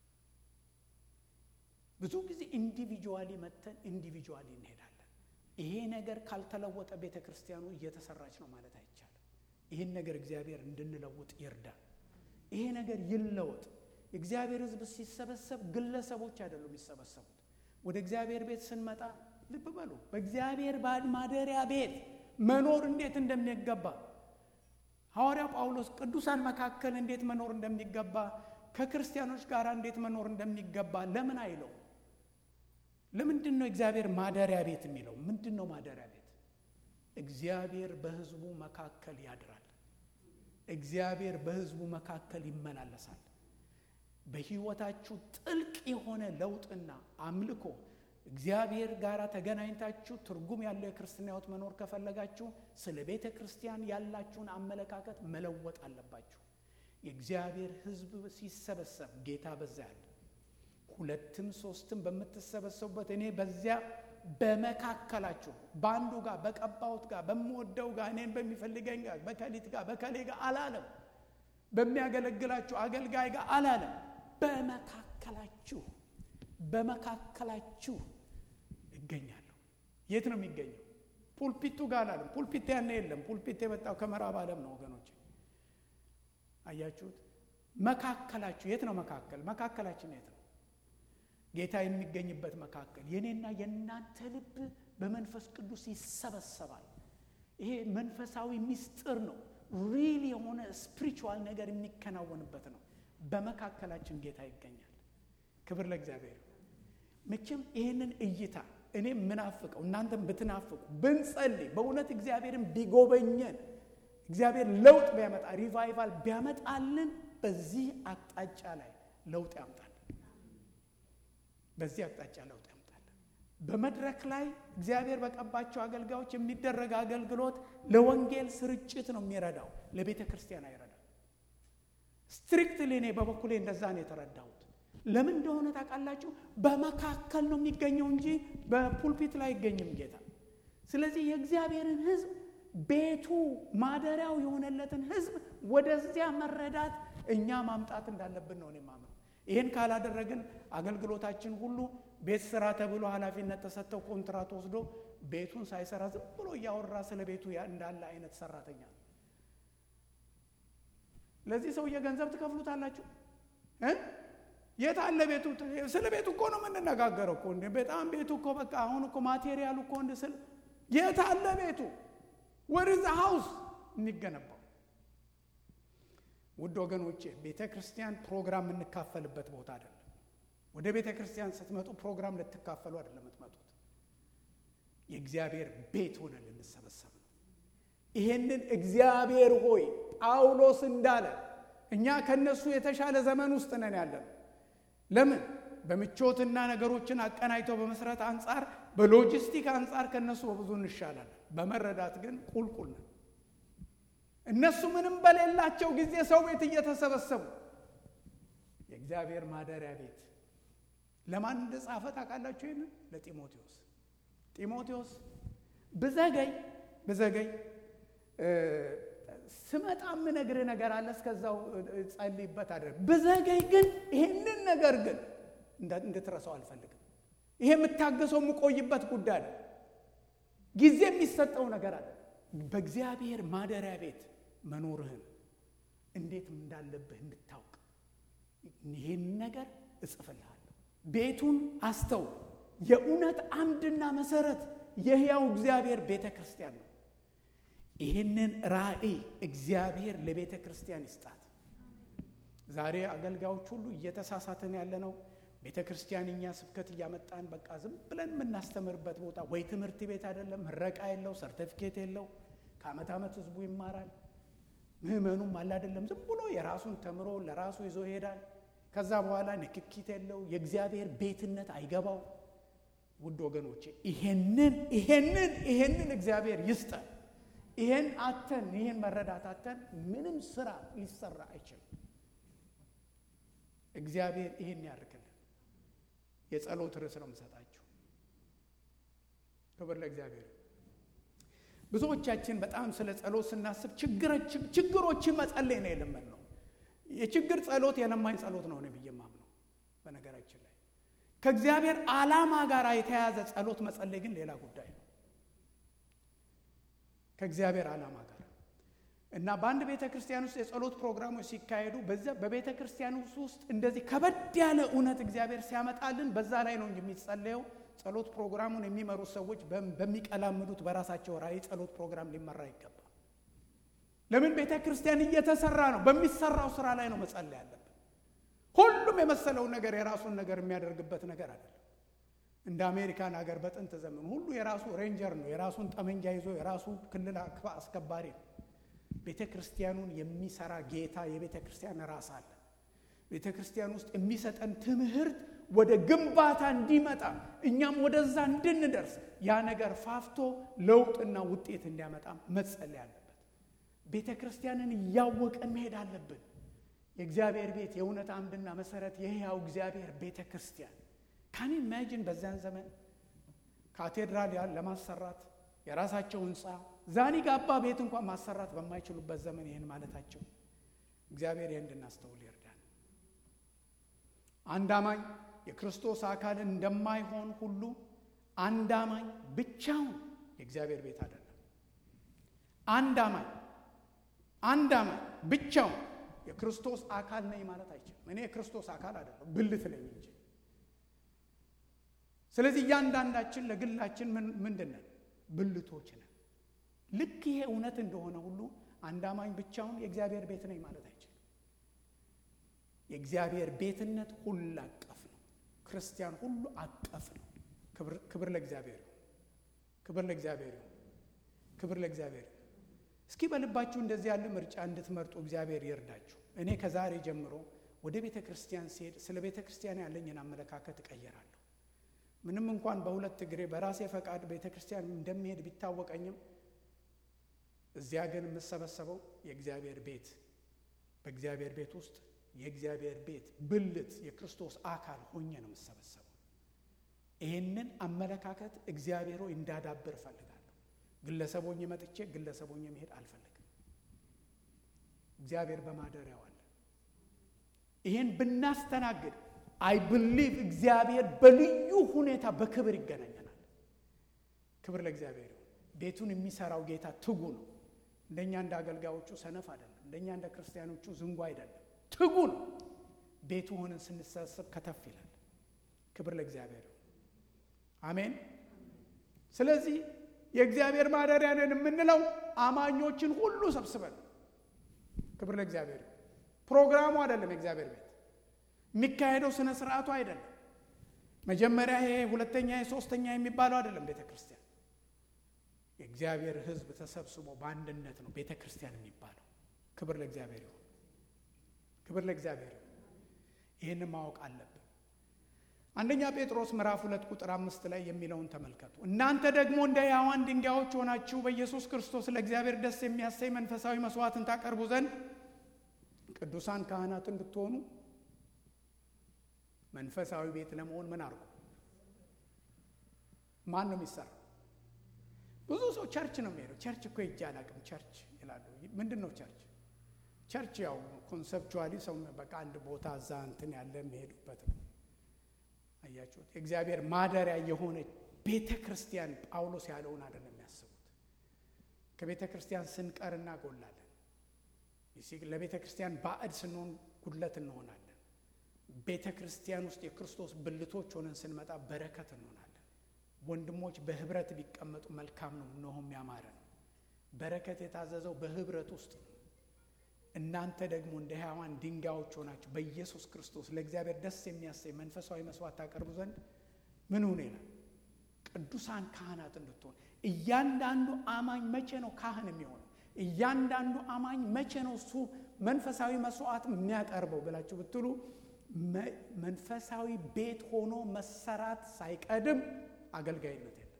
A: ብዙ ጊዜ ኢንዲቪጁዋሊ መጥተን ኢንዲቪጁዋሊ እንሄዳለን። ይሄ ነገር ካልተለወጠ ቤተ ክርስቲያኑ እየተሰራች ነው ማለት አይቻልም። ይህን ነገር እግዚአብሔር እንድንለውጥ ይርዳል። ይሄ ነገር ይለወጥ። የእግዚአብሔር ሕዝብ ሲሰበሰብ ግለሰቦች አይደሉም የሚሰበሰቡት። ወደ እግዚአብሔር ቤት ስንመጣ ልብ በሉ፣ በእግዚአብሔር ማደሪያ ቤት መኖር እንዴት እንደሚገባ ሐዋርያው ጳውሎስ ቅዱሳን መካከል እንዴት መኖር እንደሚገባ ከክርስቲያኖች ጋር እንዴት መኖር እንደሚገባ ለምን አይለው? ለምንድን ነው እግዚአብሔር ማደሪያ ቤት የሚለው? ምንድን ነው ማደሪያ ቤት? እግዚአብሔር በሕዝቡ መካከል ያድራል። እግዚአብሔር በሕዝቡ መካከል ይመላለሳል። በሕይወታችሁ ጥልቅ የሆነ ለውጥና አምልኮ እግዚአብሔር ጋር ተገናኝታችሁ ትርጉም ያለው የክርስትና ሕይወት መኖር ከፈለጋችሁ ስለ ቤተ ክርስቲያን ያላችሁን አመለካከት መለወጥ አለባችሁ። የእግዚአብሔር ሕዝብ ሲሰበሰብ ጌታ በዛ ያለ ሁለትም ሶስትም በምትሰበሰቡበት እኔ በዚያ በመካከላችሁ በአንዱ ጋር በቀባሁት ጋር በምወደው ጋር እኔን በሚፈልገኝ ጋር በከሊት ጋር በከሌ ጋር አላለም። በሚያገለግላችሁ አገልጋይ ጋር አላለም። በመካከላችሁ በመካከላችሁ እገኛለሁ። የት ነው የሚገኘው? ፑልፒቱ ጋር አላለም። ፑልፒት ያነ የለም። ፑልፒት የመጣው ከምዕራብ ዓለም ነው ወገኖች። አያችሁት? መካከላችሁ የት ነው? መካከል መካከላችን የት ነው? ጌታ የሚገኝበት መካከል የኔና የእናንተ ልብ በመንፈስ ቅዱስ ይሰበሰባል። ይሄ መንፈሳዊ ምስጢር ነው። ሪል የሆነ ስፒሪቹዋል ነገር የሚከናወንበት ነው። በመካከላችን ጌታ ይገኛል። ክብር ለእግዚአብሔር። መቼም ይህንን እይታ እኔ ምናፍቀው እናንተም ብትናፍቁ ብንጸልይ፣ በእውነት እግዚአብሔርን ቢጎበኘን እግዚአብሔር ለውጥ ቢያመጣ ሪቫይቫል ቢያመጣልን በዚህ አቅጣጫ ላይ ለውጥ ያምጣል። በዚህ አቅጣጫ ለውጥ ያምጣለን። በመድረክ ላይ እግዚአብሔር በቀባቸው አገልጋዮች የሚደረግ አገልግሎት ለወንጌል ስርጭት ነው የሚረዳው፣ ለቤተ ክርስቲያን አይረዳም። ስትሪክትሊ እኔ በበኩሌ እንደዛ ነው የተረዳሁት። ለምን እንደሆነ ታውቃላችሁ? በመካከል ነው የሚገኘው እንጂ በፑልፒት ላይ አይገኝም ጌታ። ስለዚህ የእግዚአብሔርን ሕዝብ ቤቱ ማደሪያው የሆነለትን ሕዝብ ወደዚያ መረዳት እኛ ማምጣት እንዳለብን ነው እኔ የማምነው። ይህን ካላደረግን አገልግሎታችን ሁሉ ቤት ስራ ተብሎ ኃላፊነት ተሰጥተው ኮንትራት ወስዶ ቤቱን ሳይሰራ ዝም ብሎ እያወራ ስለ ቤቱ እንዳለ አይነት ሰራተኛ ነው። ለዚህ ሰውዬ ገንዘብ ትከፍሉታላችሁ እ የት አለ ቤቱ? ስለ ቤቱ እኮ ነው የምንነጋገረው እኮ እንዴ! በጣም ቤቱ እኮ በቃ አሁን እኮ ማቴሪያሉ እኮ እንደ ስል የት አለ ቤቱ? ወርዝ ሃውስ የሚገነባው ውድ ወገኖቼ ቤተ ክርስቲያን ፕሮግራም የምንካፈልበት ቦታ አይደለም። ወደ ቤተ ክርስቲያን ስትመጡ ፕሮግራም ልትካፈሉ አይደለም የምትመጡት። የእግዚአብሔር ቤት ሆነን ልንሰበሰብ ነው። ይሄንን እግዚአብሔር ሆይ ጳውሎስ እንዳለ እኛ ከነሱ የተሻለ ዘመን ውስጥ ነን ያለን። ለምን? በምቾትና ነገሮችን አቀናጅተው በመስራት አንጻር፣ በሎጂስቲክ አንጻር ከነሱ በብዙ እንሻላለን። በመረዳት ግን ቁልቁል ነን። እነሱ ምንም በሌላቸው ጊዜ ሰው ቤት እየተሰበሰቡ የእግዚአብሔር ማደሪያ ቤት ለማን እንደጻፈ ታውቃላችሁ? ይህንን ለጢሞቴዎስ ጢሞቴዎስ ብዘገይ ብዘገይ ስመጣ የምነግርህ ነገር አለ፣ እስከዛው ጸልይበት አድርግ። ብዘገይ ግን ይህንን ነገር ግን እንድትረሳው አልፈልግም። ይሄ የምታገሰው የምቆይበት ጉዳይ ነው። ጊዜ የሚሰጠው ነገር አለ። በእግዚአብሔር ማደሪያ ቤት መኖርህን እንዴት እንዳለብህ እንድታውቅ ይህን ነገር እጽፍልሃለሁ። ቤቱን አስተው። የእውነት አምድና መሰረት የሕያው እግዚአብሔር ቤተ ክርስቲያን ነው። ይህንን ራእይ እግዚአብሔር ለቤተ ክርስቲያን ይስጣት። ዛሬ አገልጋዮች ሁሉ እየተሳሳትን ያለ ነው። ቤተ ክርስቲያን እኛ ስብከት እያመጣን በቃ ዝም ብለን የምናስተምርበት ቦታ ወይ ትምህርት ቤት አይደለም፣ ምረቃ የለው፣ ሰርተፊኬት የለው። ከዓመት ዓመት ህዝቡ ይማራል። ምህመኑም አለ አይደለም፣ ዝም ብሎ የራሱን ተምሮ ለራሱ ይዞ ይሄዳል። ከዛ በኋላ ንክኪት የለው፣ የእግዚአብሔር ቤትነት አይገባው። ውድ ወገኖቼ ይሄንን ይሄንን ይሄንን እግዚአብሔር ይስጠን። ይሄን አተን ይሄን መረዳት አተን ምንም ስራ ሊሰራ አይችልም። እግዚአብሔር ይሄን ያርክልን። የጸሎት ርዕስ ነው የምሰጣችሁ። ክብር ለእግዚአብሔር። ብዙዎቻችን በጣም ስለ ጸሎት ስናስብ ችግሮችን መጸለይ ነው የለመድነው። የችግር ጸሎት የለማኝ ጸሎት ነው ብዬ የማምነው። በነገራችን ላይ ከእግዚአብሔር ዓላማ ጋር የተያያዘ ጸሎት መጸለይ ግን ሌላ ጉዳይ ነው። ከእግዚአብሔር ዓላማ ጋር እና በአንድ ቤተ ክርስቲያን ውስጥ የጸሎት ፕሮግራሞች ሲካሄዱ በዚያ በቤተ ክርስቲያን ውስጥ እንደዚህ ከበድ ያለ እውነት እግዚአብሔር ሲያመጣልን በዛ ላይ ነው እንጂ የሚጸለየው። ጸሎት ፕሮግራሙን የሚመሩት ሰዎች በሚቀላምዱት በራሳቸው ራዕይ ጸሎት ፕሮግራም ሊመራ ይገባል። ለምን ቤተ ክርስቲያን እየተሰራ ነው። በሚሰራው ስራ ላይ ነው መጸለይ ያለብን። ሁሉም የመሰለውን ነገር የራሱን ነገር የሚያደርግበት ነገር አይደለም። እንደ አሜሪካን ሀገር በጥንት ዘመን ሁሉ የራሱ ሬንጀር ነው። የራሱን ጠመንጃ ይዞ የራሱ ክልል አስከባሪ ነው። ቤተ ክርስቲያኑን የሚሰራ ጌታ የቤተ ክርስቲያን ራስ አለ። ቤተ ክርስቲያን ውስጥ የሚሰጠን ትምህርት ወደ ግንባታ እንዲመጣ እኛም ወደዛ እንድንደርስ ያ ነገር ፋፍቶ ለውጥና ውጤት እንዲያመጣ መጸለይ አለበት። ቤተ ክርስቲያንን እያወቀን መሄድ አለብን። የእግዚአብሔር ቤት የእውነት አምድና መሰረት የሕያው እግዚአብሔር ቤተ ክርስቲያን ካን ኢማጂን በዚያን ዘመን ካቴድራል ለማሰራት የራሳቸው ህንፃ ዛኒ ጋባ ቤት እንኳን ማሰራት በማይችሉበት ዘመን ይህን ማለታቸው እግዚአብሔር ይህን እንድናስተውል ይርዳል። አንድ አማኝ የክርስቶስ አካል እንደማይሆን ሁሉ አንድ አማኝ ብቻውን የእግዚአብሔር ቤት አይደለም። አንድ አማኝ አንድ አማኝ ብቻውን የክርስቶስ አካል ነኝ ማለት አይችልም። እኔ የክርስቶስ አካል አይደለም ብልት ነኝ እንጂ። ስለዚህ እያንዳንዳችን ለግላችን ምንድን ነን? ብልቶች ነን። ልክ ይሄ እውነት እንደሆነ ሁሉ አንድ አማኝ ብቻውን የእግዚአብሔር ቤት ነኝ ማለት አይችልም። የእግዚአብሔር ቤትነት ሁሉ አቀፍ ነው። ክርስቲያን ሁሉ አቀፍ ነው። ክብር ለእግዚአብሔር ይሁን። ክብር ለእግዚአብሔር ይሁን። ክብር ለእግዚአብሔር ይሁን። እስኪ በልባችሁ እንደዚህ ያለ ምርጫ እንድትመርጡ እግዚአብሔር ይርዳችሁ። እኔ ከዛሬ ጀምሮ ወደ ቤተ ክርስቲያን ሲሄድ ስለ ቤተ ክርስቲያን ያለኝን አመለካከት እቀይራለሁ። ምንም እንኳን በሁለት እግሬ በራሴ ፈቃድ ቤተ ክርስቲያን እንደሚሄድ ቢታወቀኝም እዚያ ግን የምሰበሰበው የእግዚአብሔር ቤት በእግዚአብሔር ቤት ውስጥ የእግዚአብሔር ቤት ብልት የክርስቶስ አካል ሆኜ ነው የምሰበሰበው። ይህንን አመለካከት እግዚአብሔር ሆይ እንዳዳብር እፈልጋለሁ። ግለሰቦኝ መጥቼ ግለሰቦኝ መሄድ አልፈልግም። እግዚአብሔር በማደሪያው አለ። ይህን ብናስተናግድ አይ ብሊቭ እግዚአብሔር በልዩ ሁኔታ በክብር ይገናኘናል። ክብር ለእግዚአብሔር ይሁን። ቤቱን የሚሰራው ጌታ ትጉ ነው። እንደኛ እንደ አገልጋዮቹ ሰነፍ አይደለም። እንደኛ እንደ ክርስቲያኖቹ ዝንጉ አይደለም። ትጉ ነው። ቤቱ ሆነን ስንሰበሰብ ከተፍ ይላል። ክብር ለእግዚአብሔር ይሁን። አሜን። ስለዚህ የእግዚአብሔር ማደሪያ ነን የምንለው አማኞችን ሁሉ ሰብስበን፣ ክብር ለእግዚአብሔር ይሁን። ፕሮግራሙ አይደለም የእግዚአብሔር ቤት የሚካሄደው ስነ ስርዓቱ አይደለም። መጀመሪያ ይሄ ሁለተኛ ሶስተኛ የሚባለው አይደለም። ቤተ ክርስቲያን የእግዚአብሔር ሕዝብ ተሰብስቦ በአንድነት ነው ቤተ ክርስቲያን የሚባለው። ክብር ለእግዚአብሔር ይሁን። ክብር ለእግዚአብሔር ይሁን። ይህን ማወቅ አለብን። አንደኛ ጴጥሮስ ምዕራፍ ሁለት ቁጥር አምስት ላይ የሚለውን ተመልከቱ። እናንተ ደግሞ እንደ ሕያዋን ድንጋዮች ሆናችሁ በኢየሱስ ክርስቶስ ለእግዚአብሔር ደስ የሚያሰኝ መንፈሳዊ መስዋዕትን ታቀርቡ ዘንድ ቅዱሳን ካህናት እንድትሆኑ መንፈሳዊ ቤት ለመሆን ምን አድርጉ? ማን ነው የሚሰራው? ብዙ ሰው ቸርች ነው የሚሄደው። ቸርች እኮ ሄጄ አላውቅም ቸርች ይላሉ። ምንድን ነው ቸርች? ቸርች ያው ኮንሰፕቹዋሊ ሰው በቃ አንድ ቦታ እዛ እንትን ያለ የሚሄዱበት ነው። አያችሁት? የእግዚአብሔር ማደሪያ የሆነ ቤተ ክርስቲያን ጳውሎስ ያለውን አይደለም የሚያስቡት። ከቤተ ክርስቲያን ስንቀር እናጎላለን። ለቤተ ክርስቲያን ባዕድ ስንሆን ጉድለት እንሆናለን። ቤተ ክርስቲያን ውስጥ የክርስቶስ ብልቶች ሆነን ስንመጣ በረከት እንሆናለን። ወንድሞች በህብረት ቢቀመጡ መልካም ነው፣ እነሆም ያማረ ነው። በረከት የታዘዘው በህብረት ውስጥ ነው። እናንተ ደግሞ እንደ ሕያዋን ድንጋዮች ሆናችሁ በኢየሱስ ክርስቶስ ለእግዚአብሔር ደስ የሚያሰኝ መንፈሳዊ መስዋዕት ታቀርቡ ዘንድ ምን ሆነ ይላል? ቅዱሳን ካህናት እንድትሆን። እያንዳንዱ አማኝ መቼ ነው ካህን የሚሆነው? እያንዳንዱ አማኝ መቼ ነው እሱ መንፈሳዊ መስዋዕት የሚያቀርበው ብላችሁ ብትሉ መንፈሳዊ ቤት ሆኖ መሰራት ሳይቀድም አገልጋይነት የለም።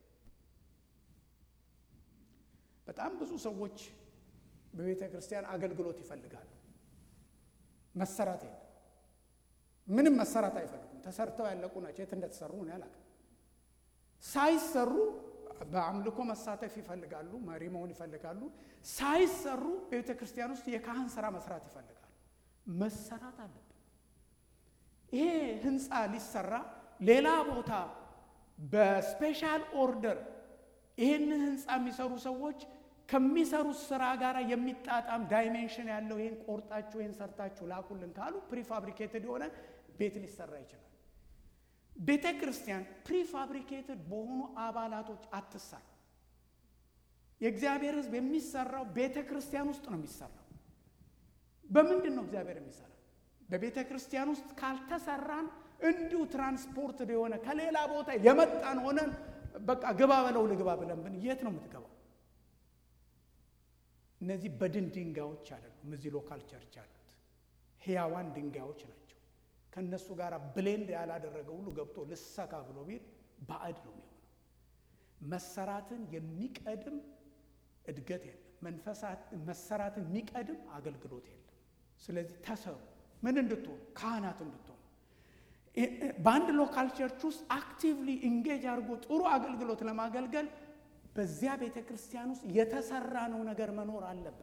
A: በጣም ብዙ ሰዎች በቤተ ክርስቲያን አገልግሎት ይፈልጋሉ። መሰራት የለም። ምንም መሰራት አይፈልጉም። ተሰርተው ያለቁ ናቸው። የት እንደተሰሩ ነው ያላቅም። ሳይሰሩ በአምልኮ መሳተፍ ይፈልጋሉ። መሪ መሆን ይፈልጋሉ። ሳይሰሩ በቤተ ክርስቲያን ውስጥ የካህን ስራ መስራት ይፈልጋሉ። መሰራት አለብን። ይሄ ህንፃ ሊሰራ ሌላ ቦታ በስፔሻል ኦርደር ይህን ህንፃ የሚሰሩ ሰዎች ከሚሰሩት ስራ ጋር የሚጣጣም ዳይሜንሽን ያለው ይህን ቆርጣችሁ ይህን ሰርታችሁ ላኩልን ካሉ ፕሪፋብሪኬትድ የሆነ ቤት ሊሰራ ይችላል። ቤተ ክርስቲያን ፕሪፋብሪኬትድ በሆኑ አባላቶች አትሰራ። የእግዚአብሔር ህዝብ የሚሰራው ቤተ ክርስቲያን ውስጥ ነው የሚሰራው። በምንድን ነው እግዚአብሔር የሚሰራ? በቤተ ክርስቲያን ውስጥ ካልተሰራን እንዲሁ ትራንስፖርት የሆነ ከሌላ ቦታ የመጣን ሆነን በቃ ግባ በለው ልግባ ብለን ብን የት ነው የምትገባው? እነዚህ በድን ድንጋዮች አይደሉም። እዚህ ሎካል ቸርች አሉት ህያዋን ድንጋዮች ናቸው። ከእነሱ ጋር ብሌንድ ያላደረገ ሁሉ ገብቶ ልሰካ ብሎ ቢል ባዕድ ነው የሚሆነው። መሰራትን የሚቀድም እድገት የለም። መሰራትን የሚቀድም አገልግሎት የለም። ስለዚህ ተሰሩ፣ ምን እንድትሆኑ ካህናት እንድትሆኑ በአንድ ሎካል ቸርች ውስጥ አክቲቭሊ ኢንጌጅ አድርጎ ጥሩ አገልግሎት ለማገልገል በዚያ ቤተ ክርስቲያን ውስጥ የተሰራ ነው ነገር መኖር አለበት።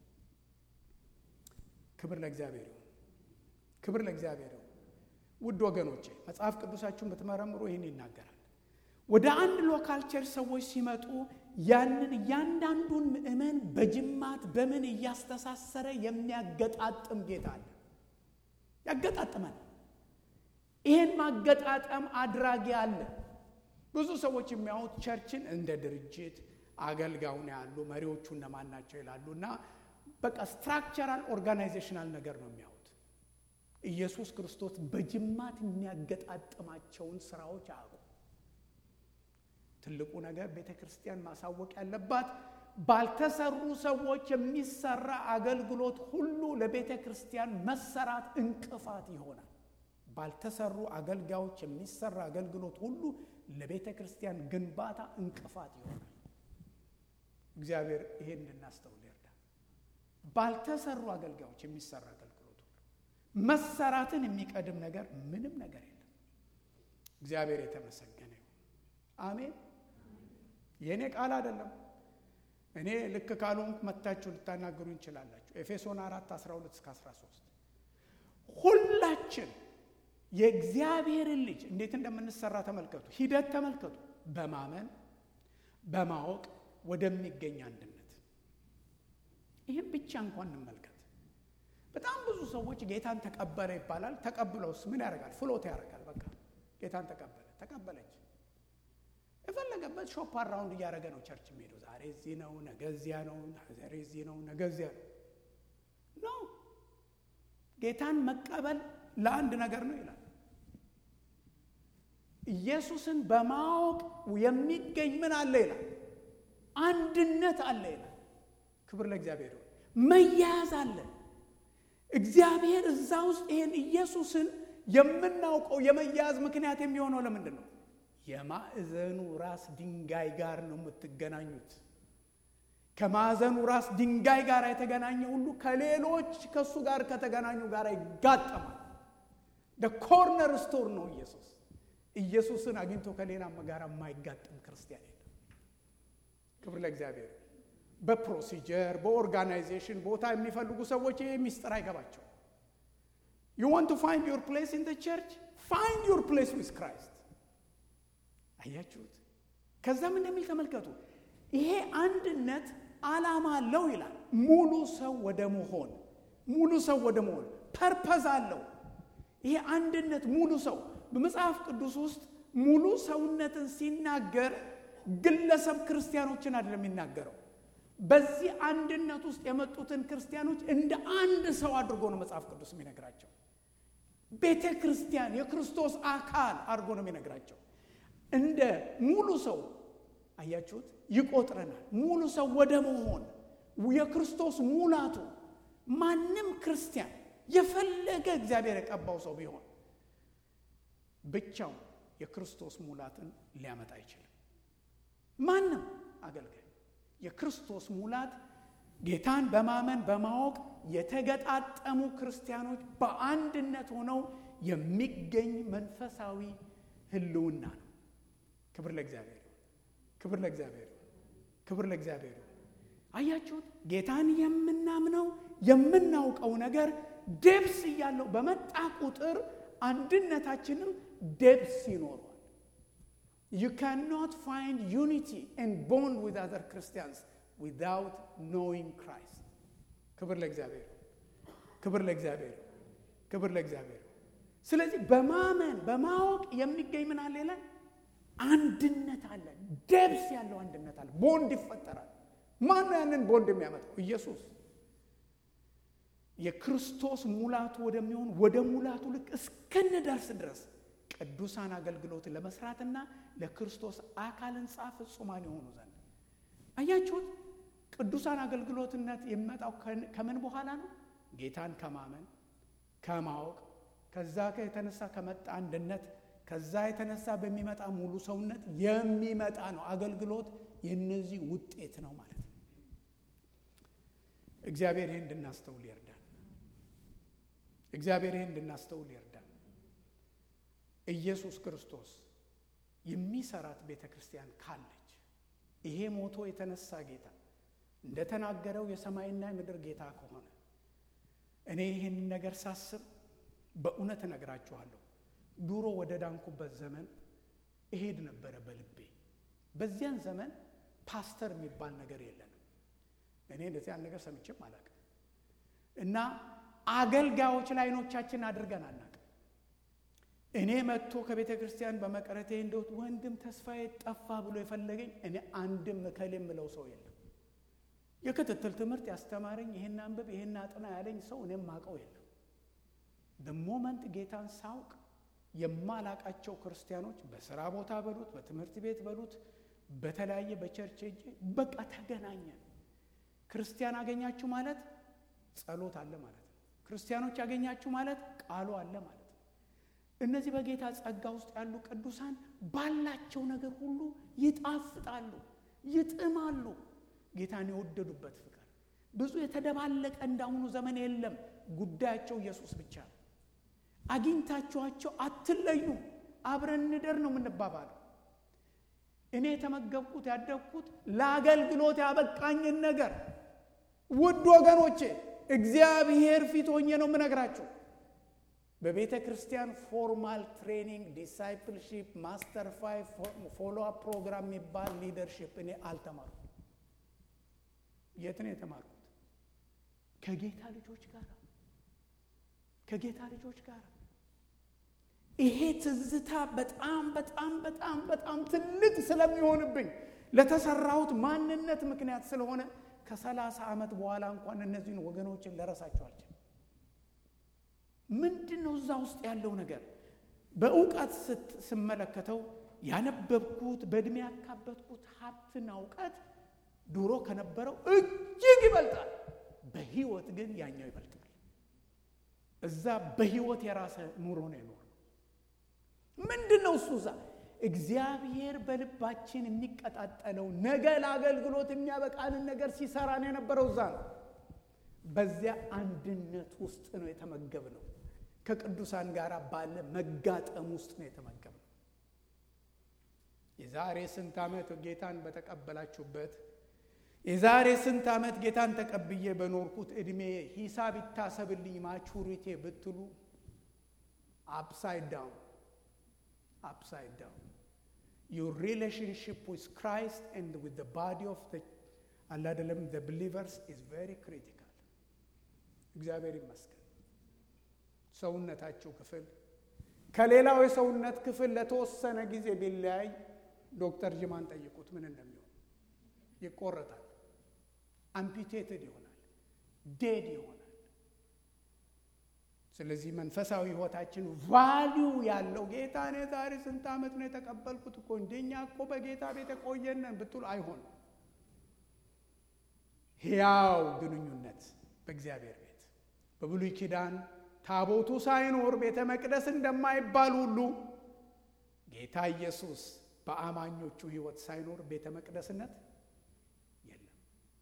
A: ክብር ለእግዚአብሔር ይሁን። ክብር ለእግዚአብሔር ይሁን። ውድ ወገኖቼ መጽሐፍ ቅዱሳችሁን ብትመረምሩ ይህን ይናገራል። ወደ አንድ ሎካል ቸርች ሰዎች ሲመጡ ያንን እያንዳንዱን ምእመን በጅማት በምን እያስተሳሰረ የሚያገጣጥም ጌታ አለ። ያገጣጥመን። ይህን ማገጣጠም አድራጊ አለ። ብዙ ሰዎች የሚያዩት ቸርችን እንደ ድርጅት አገልጋዩን ያሉ መሪዎቹ እነማን ናቸው ይላሉ እና በቃ ስትራክቸራል ኦርጋናይዜሽናል ነገር ነው የሚያዩት። ኢየሱስ ክርስቶስ በጅማት የሚያገጣጥማቸውን ስራዎች አያውቁ። ትልቁ ነገር ቤተ ክርስቲያን ማሳወቅ ያለባት ባልተሰሩ ሰዎች የሚሰራ አገልግሎት ሁሉ ለቤተ ክርስቲያን መሰራት እንቅፋት ይሆናል። ባልተሰሩ አገልጋዮች የሚሰራ አገልግሎት ሁሉ ለቤተ ክርስቲያን ግንባታ እንቅፋት ይሆናል። እግዚአብሔር ይሄን እንድናስተውል ይርዳል። ባልተሰሩ አገልጋዮች የሚሰራ አገልግሎት ሁሉ መሰራትን የሚቀድም ነገር ምንም ነገር የለም። እግዚአብሔር የተመሰገነ ይሁን። አሜን። የእኔ ቃል አይደለም። እኔ ልክ ካልሆንኩ መታችሁ ልታናግሩ እንችላላችሁ። ኤፌሶን 4 12 እስከ 13 ሁላችን የእግዚአብሔርን ልጅ እንዴት እንደምንሰራ ተመልከቱ። ሂደት ተመልከቱ። በማመን በማወቅ ወደሚገኝ አንድነት። ይህም ብቻ እንኳን እንመልከት። በጣም ብዙ ሰዎች ጌታን ተቀበለ ይባላል። ተቀብለውስ ምን ያደርጋል? ፍሎት ያደርጋል። በቃ ጌታን ተቀበለ፣ ተቀበለች የፈለገበት ሾፕ አራውንድ እያደረገ ነው ቸርች የሚሄደው። ዛሬ እዚህ ነው፣ ነገ እዚያ ነው፣ ዛሬ እዚህ ነው፣ ነገ እዚያ ነው። ኖ ጌታን መቀበል ለአንድ ነገር ነው ይላል። ኢየሱስን በማወቅ የሚገኝ ምን አለ ይላል? አንድነት አለ ይላል። ክብር ለእግዚአብሔር ይሁን። መያያዝ አለ። እግዚአብሔር እዛ ውስጥ ይሄን ኢየሱስን የምናውቀው የመያያዝ ምክንያት የሚሆነው ለምንድን ነው? የማዕዘኑ ራስ ድንጋይ ጋር ነው የምትገናኙት። ከማዕዘኑ ራስ ድንጋይ ጋር የተገናኘ ሁሉ ከሌሎች ከእሱ ጋር ከተገናኙ ጋር ይጋጠማል። ኮርነር ስቶር ነው ኢየሱስ። ኢየሱስን አግኝቶ ከሌላ ጋር የማይጋጠም ክርስቲያን የለም። ክብር ለእግዚአብሔር። በፕሮሲጀር በኦርጋናይዜሽን ቦታ የሚፈልጉ ሰዎች ይህ ሚስጥር አይገባቸው። ዩ ዋንት ቱ ፋይንድ ዩር ፕሌስ ኢን ቸርች ፋይንድ ዩር ፕሌስ ዊዝ ክራይስት አያችሁት? ከዛም እንደሚል ተመልከቱ። ይሄ አንድነት ዓላማ አለው ይላል። ሙሉ ሰው ወደ መሆን ሙሉ ሰው ወደ መሆን ፐርፐዝ አለው። ይሄ አንድነት ሙሉ ሰው በመጽሐፍ ቅዱስ ውስጥ ሙሉ ሰውነትን ሲናገር ግለሰብ ክርስቲያኖችን አይደለም የሚናገረው። በዚህ አንድነት ውስጥ የመጡትን ክርስቲያኖች እንደ አንድ ሰው አድርጎ ነው መጽሐፍ ቅዱስ የሚነግራቸው። ቤተ ክርስቲያን የክርስቶስ አካል አድርጎ ነው የሚነግራቸው። እንደ ሙሉ ሰው አያችሁት፣ ይቆጥረናል። ሙሉ ሰው ወደ መሆን የክርስቶስ ሙላቱ። ማንም ክርስቲያን የፈለገ እግዚአብሔር የቀባው ሰው ቢሆን ብቻው የክርስቶስ ሙላትን ሊያመጣ አይችልም። ማንም አገልጋይ የክርስቶስ ሙላት ጌታን በማመን በማወቅ የተገጣጠሙ ክርስቲያኖች በአንድነት ሆነው የሚገኝ መንፈሳዊ ሕልውና ነው። ክብር ለእግዚአብሔር፣ ክብር ለእግዚአብሔር፣ ክብር ለእግዚአብሔር። አያችሁት? ጌታን የምናምነው የምናውቀው ነገር ደብስ እያለው በመጣ ቁጥር አንድነታችንም ደብስ ይኖረዋል። ዩ ካንኖት ፋይንድ ዩኒቲ ኤንድ ቦንድ ዊዝ አዘር ክርስቲያንስ ዊዛውት ኖዊንግ ክራይስት። ክብር ለእግዚአብሔር፣ ክብር ለእግዚአብሔር፣ ክብር ለእግዚአብሔር። ስለዚህ በማመን በማወቅ የሚገኝ ምን አለ ይላል? አንድነት አለ። ደብስ ያለው አንድነት አለ። ቦንድ ይፈጠራል። ማን ነው ያንን ቦንድ የሚያመጣው? ኢየሱስ የክርስቶስ ሙላቱ ወደሚሆን ወደ ሙላቱ ልክ እስክንደርስ ድረስ ቅዱሳን አገልግሎትን ለመስራትና ለክርስቶስ አካል ሕንጻ ፍጹማን የሆኑ ዘንድ አያችሁት። ቅዱሳን አገልግሎትነት የሚመጣው ከምን በኋላ ነው? ጌታን ከማመን ከማወቅ፣ ከዛ የተነሳ ከመጣ አንድነት፣ ከዛ የተነሳ በሚመጣ ሙሉ ሰውነት የሚመጣ ነው። አገልግሎት የነዚህ ውጤት ነው ማለት ነው። እግዚአብሔር ይህን እንድናስተውል ይርዳል። እግዚአብሔር ይህን እንድናስተውል ይርዳል። ኢየሱስ ክርስቶስ የሚሰራት ቤተ ክርስቲያን ካለች ይሄ ሞቶ የተነሳ ጌታ እንደተናገረው የሰማይና የምድር ጌታ ከሆነ እኔ ይህንን ነገር ሳስብ በእውነት እነግራችኋለሁ። ድሮ ወደ ዳንኩበት ዘመን እሄድ ነበረ በልቤ። በዚያን ዘመን ፓስተር የሚባል ነገር የለንም። እኔ እንደዚህ ያን ነገር ሰምቼም አላውቅም። እና አገልጋዮች ላይ አይኖቻችን አድርገን አናውቅም። እኔ መጥቶ ከቤተ ክርስቲያን በመቅረቴ እንደው ወንድም ተስፋዬ ጠፋ ብሎ የፈለገኝ እኔ አንድም እከሌ የምለው ሰው የለም። የክትትል ትምህርት ያስተማረኝ ይሄን አንብብ ይሄን አጥና ያለኝ ሰው እኔም ማቀው የለም። በሞመንት ጌታን ሳውቅ የማላቃቸው ክርስቲያኖች በስራ ቦታ በሉት በትምህርት ቤት በሉት በተለያየ በቸርች ሄጄ በቃ ተገናኘን። ክርስቲያን አገኛችሁ ማለት ጸሎት አለ ማለት ነው። ክርስቲያኖች አገኛችሁ ማለት ቃሉ አለ ማለት ነው። እነዚህ በጌታ ጸጋ ውስጥ ያሉ ቅዱሳን ባላቸው ነገር ሁሉ ይጣፍጣሉ፣ ይጥማሉ። ጌታን የወደዱበት ፍቅር ብዙ የተደባለቀ እንዳሁኑ ዘመን የለም። ጉዳያቸው ኢየሱስ ብቻ ነው። አግኝታችኋቸው አትለዩም። አብረን እንደር ነው የምንባባለው። እኔ የተመገብኩት ያደግኩት ለአገልግሎት ያበቃኝን ነገር ውድ ወገኖቼ እግዚአብሔር ፊት ሆኜ ነው የምነግራችሁ። በቤተ ክርስቲያን ፎርማል ትሬኒንግ፣ ዲሳይፕልሺፕ፣ ማስተር ፋይቭ ፎሎ አፕ ፕሮግራም የሚባል ሊደርሺፕ እኔ አልተማርኩም። የት ነው የተማርኩት? ከጌታ ልጆች ጋር ከጌታ ልጆች ጋር ይሄ ትዝታ በጣም በጣም በጣም በጣም ትልቅ ስለሚሆንብኝ ለተሰራሁት ማንነት ምክንያት ስለሆነ ከሰላሳ ዓመት በኋላ እንኳን እነዚህን ወገኖችን ልረሳቸው አልችልም። ምንድን ነው እዛ ውስጥ ያለው ነገር? በእውቀት ስመለከተው ያነበብኩት በዕድሜ ያካበትኩት ሀብትና እውቀት ድሮ ከነበረው እጅግ ይበልጣል። በህይወት ግን ያኛው ይበልጣል። እዛ በህይወት የራሰ ኑሮ ነው የኖር ምንድን ነው እሱ እዛ እግዚአብሔር በልባችን የሚቀጣጠለው ነገ ለአገልግሎት የሚያበቃንን ነገር ሲሰራን የነበረው እዛ ነው። በዚያ አንድነት ውስጥ ነው የተመገብነው። ከቅዱሳን ጋር ባለ መጋጠም ውስጥ ነው የተመገብነው። የዛሬ ስንት ዓመት ጌታን በተቀበላችሁበት የዛሬ ስንት ዓመት ጌታን ተቀብዬ በኖርኩት ዕድሜ ሂሳብ ይታሰብልኝ ማቹሪቴ ብትሉ አፕሳይድ ዳውን upside down. Your relationship with Christ and with the body of the አላደለም the believers is very critical. እግዚአብሔር ይመስገን። ሰውነታችሁ ክፍል ከሌላው የሰውነት ክፍል ለተወሰነ ጊዜ ቢለያይ ዶክተር ጅማን ጠይቁት ምን እንደሚሆን። ይቆረጣል፣ አምፒቴትድ ይሆናል፣ ዴድ ይሆናል። ስለዚህ መንፈሳዊ ህይወታችን ቫሊዩ ያለው ጌታ እኔ ዛሬ ስንት ዓመት ነው የተቀበልኩት እኮ እንደኛ እኮ በጌታ ቤት የቆየነን ብትሉ አይሆንም። ሕያው ግንኙነት በእግዚአብሔር ቤት በብሉይ ኪዳን ታቦቱ ሳይኖር ቤተ መቅደስ እንደማይባል ሁሉ ጌታ ኢየሱስ በአማኞቹ ህይወት ሳይኖር ቤተ መቅደስነት የለም።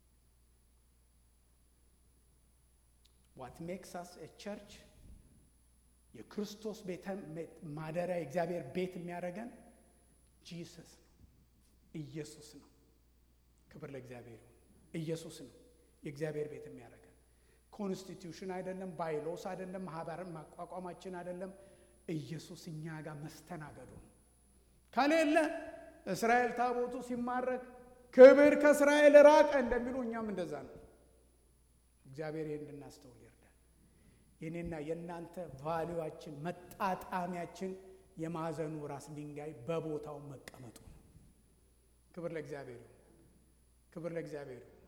A: ዋት ሜክስ አስ ኤ ቸርች የክርስቶስ ቤተ ማደሪያ የእግዚአብሔር ቤት የሚያደርገን ጂሰስ ነው፣ ኢየሱስ ነው። ክብር ለእግዚአብሔር ይሁን። ኢየሱስ ነው የእግዚአብሔር ቤት የሚያደርገን። ኮንስቲትዩሽን አይደለም፣ ባይሎስ አይደለም፣ ማህበር ማቋቋማችን አይደለም። ኢየሱስ እኛ ጋር መስተናገዱ ነው። ከሌለ እስራኤል ታቦቱ ሲማረክ ክብር ከእስራኤል ራቀ እንደሚሉ እኛም እንደዛ ነው። እግዚአብሔር ይህን እንድናስተውል ይርዳል። የኔና የእናንተ ቫሊዋችን መጣጣሚያችን የማዕዘኑ ራስ ድንጋይ በቦታው መቀመጡ ነው። ክብር ለእግዚአብሔር ይሁን። ክብር ለእግዚአብሔር ይሁን።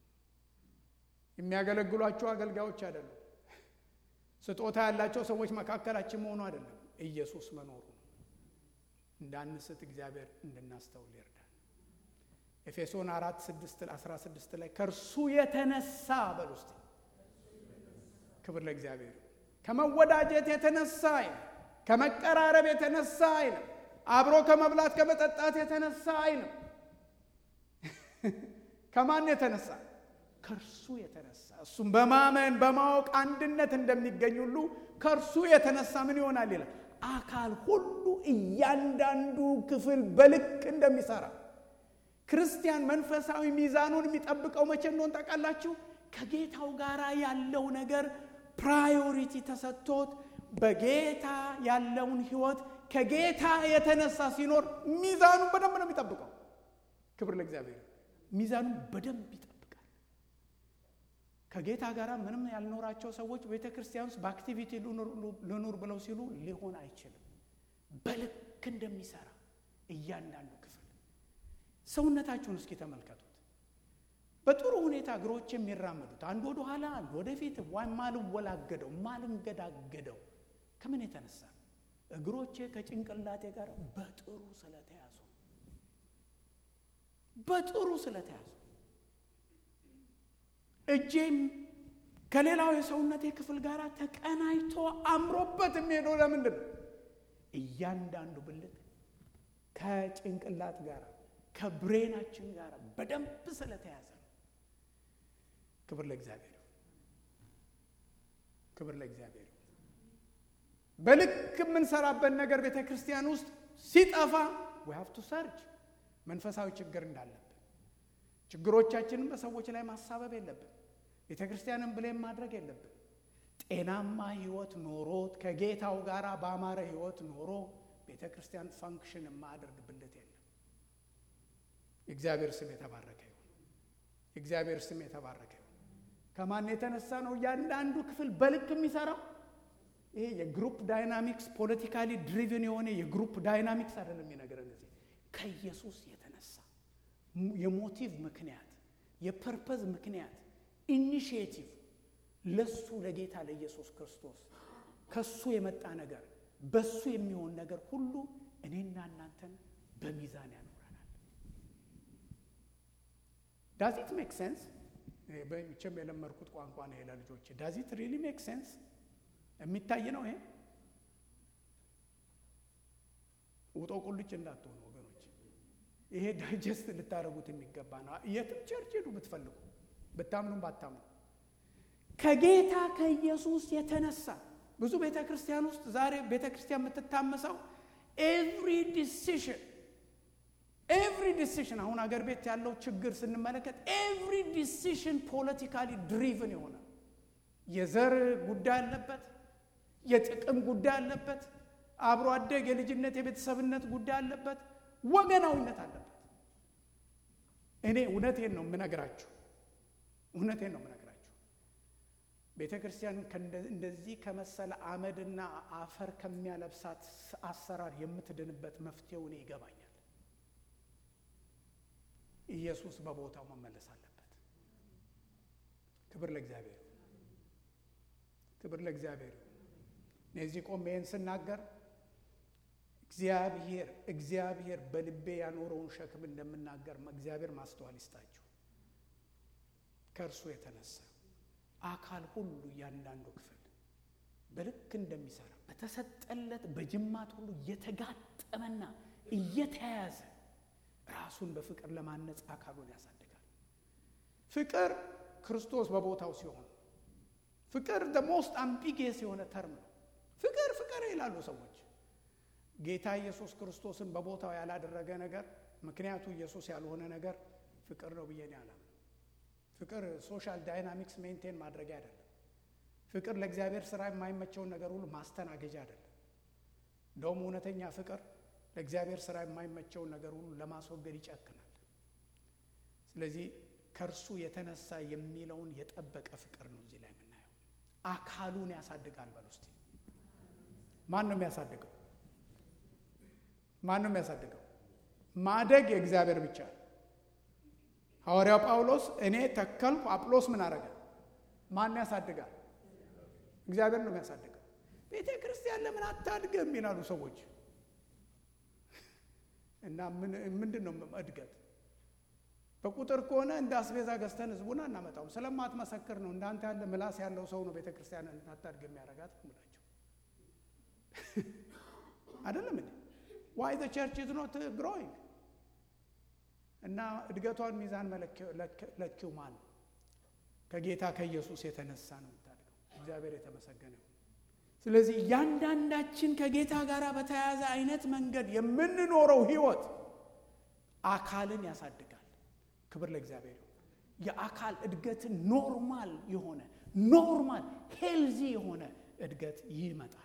A: የሚያገለግሏቸው አገልጋዮች አይደሉም። ስጦታ ያላቸው ሰዎች መካከላችን መሆኑ አይደለም፣ ኢየሱስ መኖሩ ነው። እንዳንስት እግዚአብሔር እንድናስተውል ይርዳል። ኤፌሶን አራት ስድስት አስራ ስድስት ላይ ከእርሱ የተነሳ በል ውስጥ ክብር ለእግዚአብሔር ከመወዳጀት የተነሳ አይልም፣ ከመቀራረብ የተነሳ አይልም፣ አብሮ ከመብላት ከመጠጣት የተነሳ አይልም። ከማን የተነሳ? ከእርሱ የተነሳ እሱም በማመን በማወቅ አንድነት እንደሚገኝ ሁሉ ከእርሱ የተነሳ ምን ይሆናል ይላል አካል ሁሉ እያንዳንዱ ክፍል በልክ እንደሚሰራ ክርስቲያን መንፈሳዊ ሚዛኑን የሚጠብቀው መቼ እንደሆን ታውቃላችሁ ከጌታው ጋር ያለው ነገር ፕራዮሪቲ ተሰጥቶት በጌታ ያለውን ህይወት ከጌታ የተነሳ ሲኖር ሚዛኑን በደንብ ነው የሚጠብቀው ክብር ለእግዚአብሔር ሚዛኑን በደንብ ይጠብቃል ከጌታ ጋር ምንም ያልኖራቸው ሰዎች ቤተ ክርስቲያን ውስጥ በአክቲቪቲ ልኑር ብለው ሲሉ ሊሆን አይችልም በልክ እንደሚሰራ እያንዳንዱ ክፍል ሰውነታችሁን እስኪ ተመልከቱት በጥሩ ሁኔታ እግሮች የሚራመዱት አንዱ ወደ ኋላ አንዱ ወደፊት ማልወላገደው ማልንገዳገደው ከምን የተነሳ እግሮቼ ከጭንቅላቴ ጋር በጥሩ ስለተያዙ በጥሩ ስለተያዙ እጄም ከሌላው የሰውነቴ ክፍል ጋር ተቀናጅቶ አምሮበት የሚሄደው ለምንድን ነው እያንዳንዱ ብልት ከጭንቅላት ጋር ከብሬናችን ጋር በደንብ ስለተያዘ ነው ክብር ለእግዚአብሔር ክብር ለእግዚአብሔር በልክ የምንሰራበት ነገር ቤተ ክርስቲያን ውስጥ ሲጠፋ we have to search መንፈሳዊ ችግር እንዳለብን ችግሮቻችንን በሰዎች ላይ ማሳበብ የለብን ቤተ ክርስቲያንን ብሌም ማድረግ የለብን ጤናማ ህይወት ኖሮት ከጌታው ጋር በአማረ ህይወት ኖሮ ቤተ ክርስቲያን ፋንክሽን የማያደርግ ብልት የለም የእግዚአብሔር ስም የተባረከ ይሁን የእግዚአብሔር ስም የተባረከ ይሁን ከማን የተነሳ ነው እያንዳንዱ ክፍል በልክ የሚሰራው ይሄ የግሩፕ ዳይናሚክስ ፖለቲካሊ ድሪቭን የሆነ የግሩፕ ዳይናሚክስ አይደለም የሚነግረን እዚህ ከኢየሱስ የተነሳ የሞቲቭ ምክንያት የፐርፐዝ ምክንያት ኢኒሽቲቭ ለሱ ለጌታ ለኢየሱስ ክርስቶስ ከሱ የመጣ ነገር በሱ የሚሆን ነገር ሁሉ እኔና እናንተን በሚዛን ያኖረናል ዳዚት ሜክ ሴንስ በቸም የለመድኩት ቋንቋ ነው ለልጆች ዳዚት ሪሊ ሜክ ሴንስ የሚታይ ነው ይሄ ውጦ ቁልጭ እንዳትሆኑ ወገኖች ይሄ ዳይጀስት ልታደረጉት የሚገባ ነው የትም ቸርች ሄዱ ብትፈልጉ ብታምኑም ባታምኑ ከጌታ ከኢየሱስ የተነሳ ብዙ ቤተ ክርስቲያን ውስጥ ዛሬ ቤተ ክርስቲያን የምትታመሰው ኤቭሪ ዲሲሽን ኤቭሪ ዲሲሽን አሁን አገር ቤት ያለው ችግር ስንመለከት ኤቭሪ ዲሲሽን ፖለቲካሊ ድሪቭን የሆነ የዘር ጉዳይ አለበት የጥቅም ጉዳይ አለበት አብሮ አደግ የልጅነት የቤተሰብነት ጉዳይ አለበት ወገናዊነት አለበት እኔ እውነቴን ነው የምነግራችሁ እውነቴን ነው የምነግራችሁ ቤተ ክርስቲያን እንደዚህ ከመሰለ አመድና አፈር ከሚያለብሳት አሰራር የምትድንበት መፍትሄው እኔ ይገባኛል ኢየሱስ በቦታው መመለስ አለበት ክብር ለእግዚአብሔር ክብር ለእግዚአብሔር እነዚህ ቆሜ ይህን ስናገር እግዚአብሔር እግዚአብሔር በልቤ ያኖረውን ሸክም እንደምናገር እግዚአብሔር ማስተዋል ይስጣችሁ ከእርሱ የተነሳ አካል ሁሉ እያንዳንዱ ክፍል በልክ እንደሚሰራ በተሰጠለት በጅማት ሁሉ እየተጋጠመና እየተያያዘ ራሱን በፍቅር ለማነጽ አካሉን ያሳድጋል ፍቅር ክርስቶስ በቦታው ሲሆን ፍቅር ሞስት አምቢጌስ የሆነ ተርም ነው ፍቅር ፍቅር ይላሉ ሰዎች ጌታ ኢየሱስ ክርስቶስን በቦታው ያላደረገ ነገር ምክንያቱ ኢየሱስ ያልሆነ ነገር ፍቅር ነው ብዬ ያላም ፍቅር ሶሻል ዳይናሚክስ ሜንቴን ማድረጊያ አይደለም ፍቅር ለእግዚአብሔር ስራ የማይመቸውን ነገር ሁሉ ማስተናገጃ አይደለም እንደውም እውነተኛ ፍቅር ለእግዚአብሔር ስራ የማይመቸውን ነገር ሁሉ ለማስወገድ ይጨክናል ስለዚህ ከእርሱ የተነሳ የሚለውን የጠበቀ ፍቅር ነው እዚህ ላይ የምናየው አካሉን ያሳድጋል በል ውስጥ ማን ነው የሚያሳድገው ማን ነው የሚያሳድገው ማደግ የእግዚአብሔር ብቻ ነው ሐዋርያው ጳውሎስ እኔ ተከልኩ አጵሎስ ምን አረገ ማን ያሳድጋል እግዚአብሔር ነው የሚያሳድገው ቤተ ክርስቲያን ለምን አታድግም ይላሉ ሰዎች እና ምንድን ነው እድገት በቁጥር ከሆነ እንደ አስቤዛ ገዝተን ህዝቡን አናመጣውም ስለማትመሰክር ነው እንዳንተ ያለ ምላስ ያለው ሰው ነው ቤተ ክርስቲያን እንዳታድግ የሚያረጋት ምላቸው አይደለም እንዴ ዋይ ዘ ቸርች ኢዝ ኖት ግሮይንግ እና እድገቷን ሚዛን ለኪው ማን ነው ከጌታ ከኢየሱስ የተነሳ ነው የምታድገው። እግዚአብሔር የተመሰገነ ይሁን። ስለዚህ እያንዳንዳችን ከጌታ ጋር በተያያዘ አይነት መንገድ የምንኖረው ህይወት አካልን ያሳድጋል። ክብር ለእግዚአብሔር ይሁን። የአካል እድገትን ኖርማል የሆነ ኖርማል ሄልዚ የሆነ እድገት ይመጣል።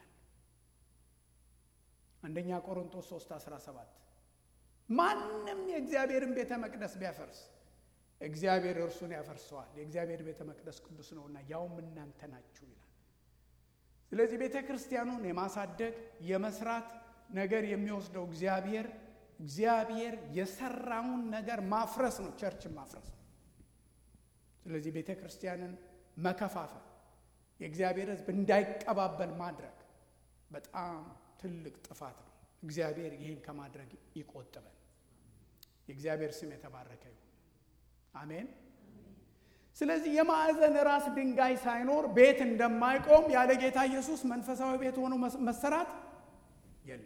A: አንደኛ ቆሮንቶስ 3 17 ማንም የእግዚአብሔርን ቤተ መቅደስ ቢያፈርስ እግዚአብሔር እርሱን ያፈርሰዋል፣ የእግዚአብሔር ቤተ መቅደስ ቅዱስ ነውና ያውም እናንተ ናችሁ ይላል። ስለዚህ ቤተ ክርስቲያኑን የማሳደግ የመስራት ነገር የሚወስደው እግዚአብሔር እግዚአብሔር የሰራውን ነገር ማፍረስ ነው፣ ቸርችን ማፍረስ ነው። ስለዚህ ቤተ ክርስቲያንን መከፋፈል፣ የእግዚአብሔር ሕዝብ እንዳይቀባበል ማድረግ በጣም ትልቅ ጥፋት ነው። እግዚአብሔር ይህን ከማድረግ ይቆጥበን። የእግዚአብሔር ስም የተባረከ ይሁን። አሜን። ስለዚህ የማዕዘን ራስ ድንጋይ ሳይኖር ቤት እንደማይቆም ያለ ጌታ ኢየሱስ መንፈሳዊ ቤት ሆኖ መሰራት የለም።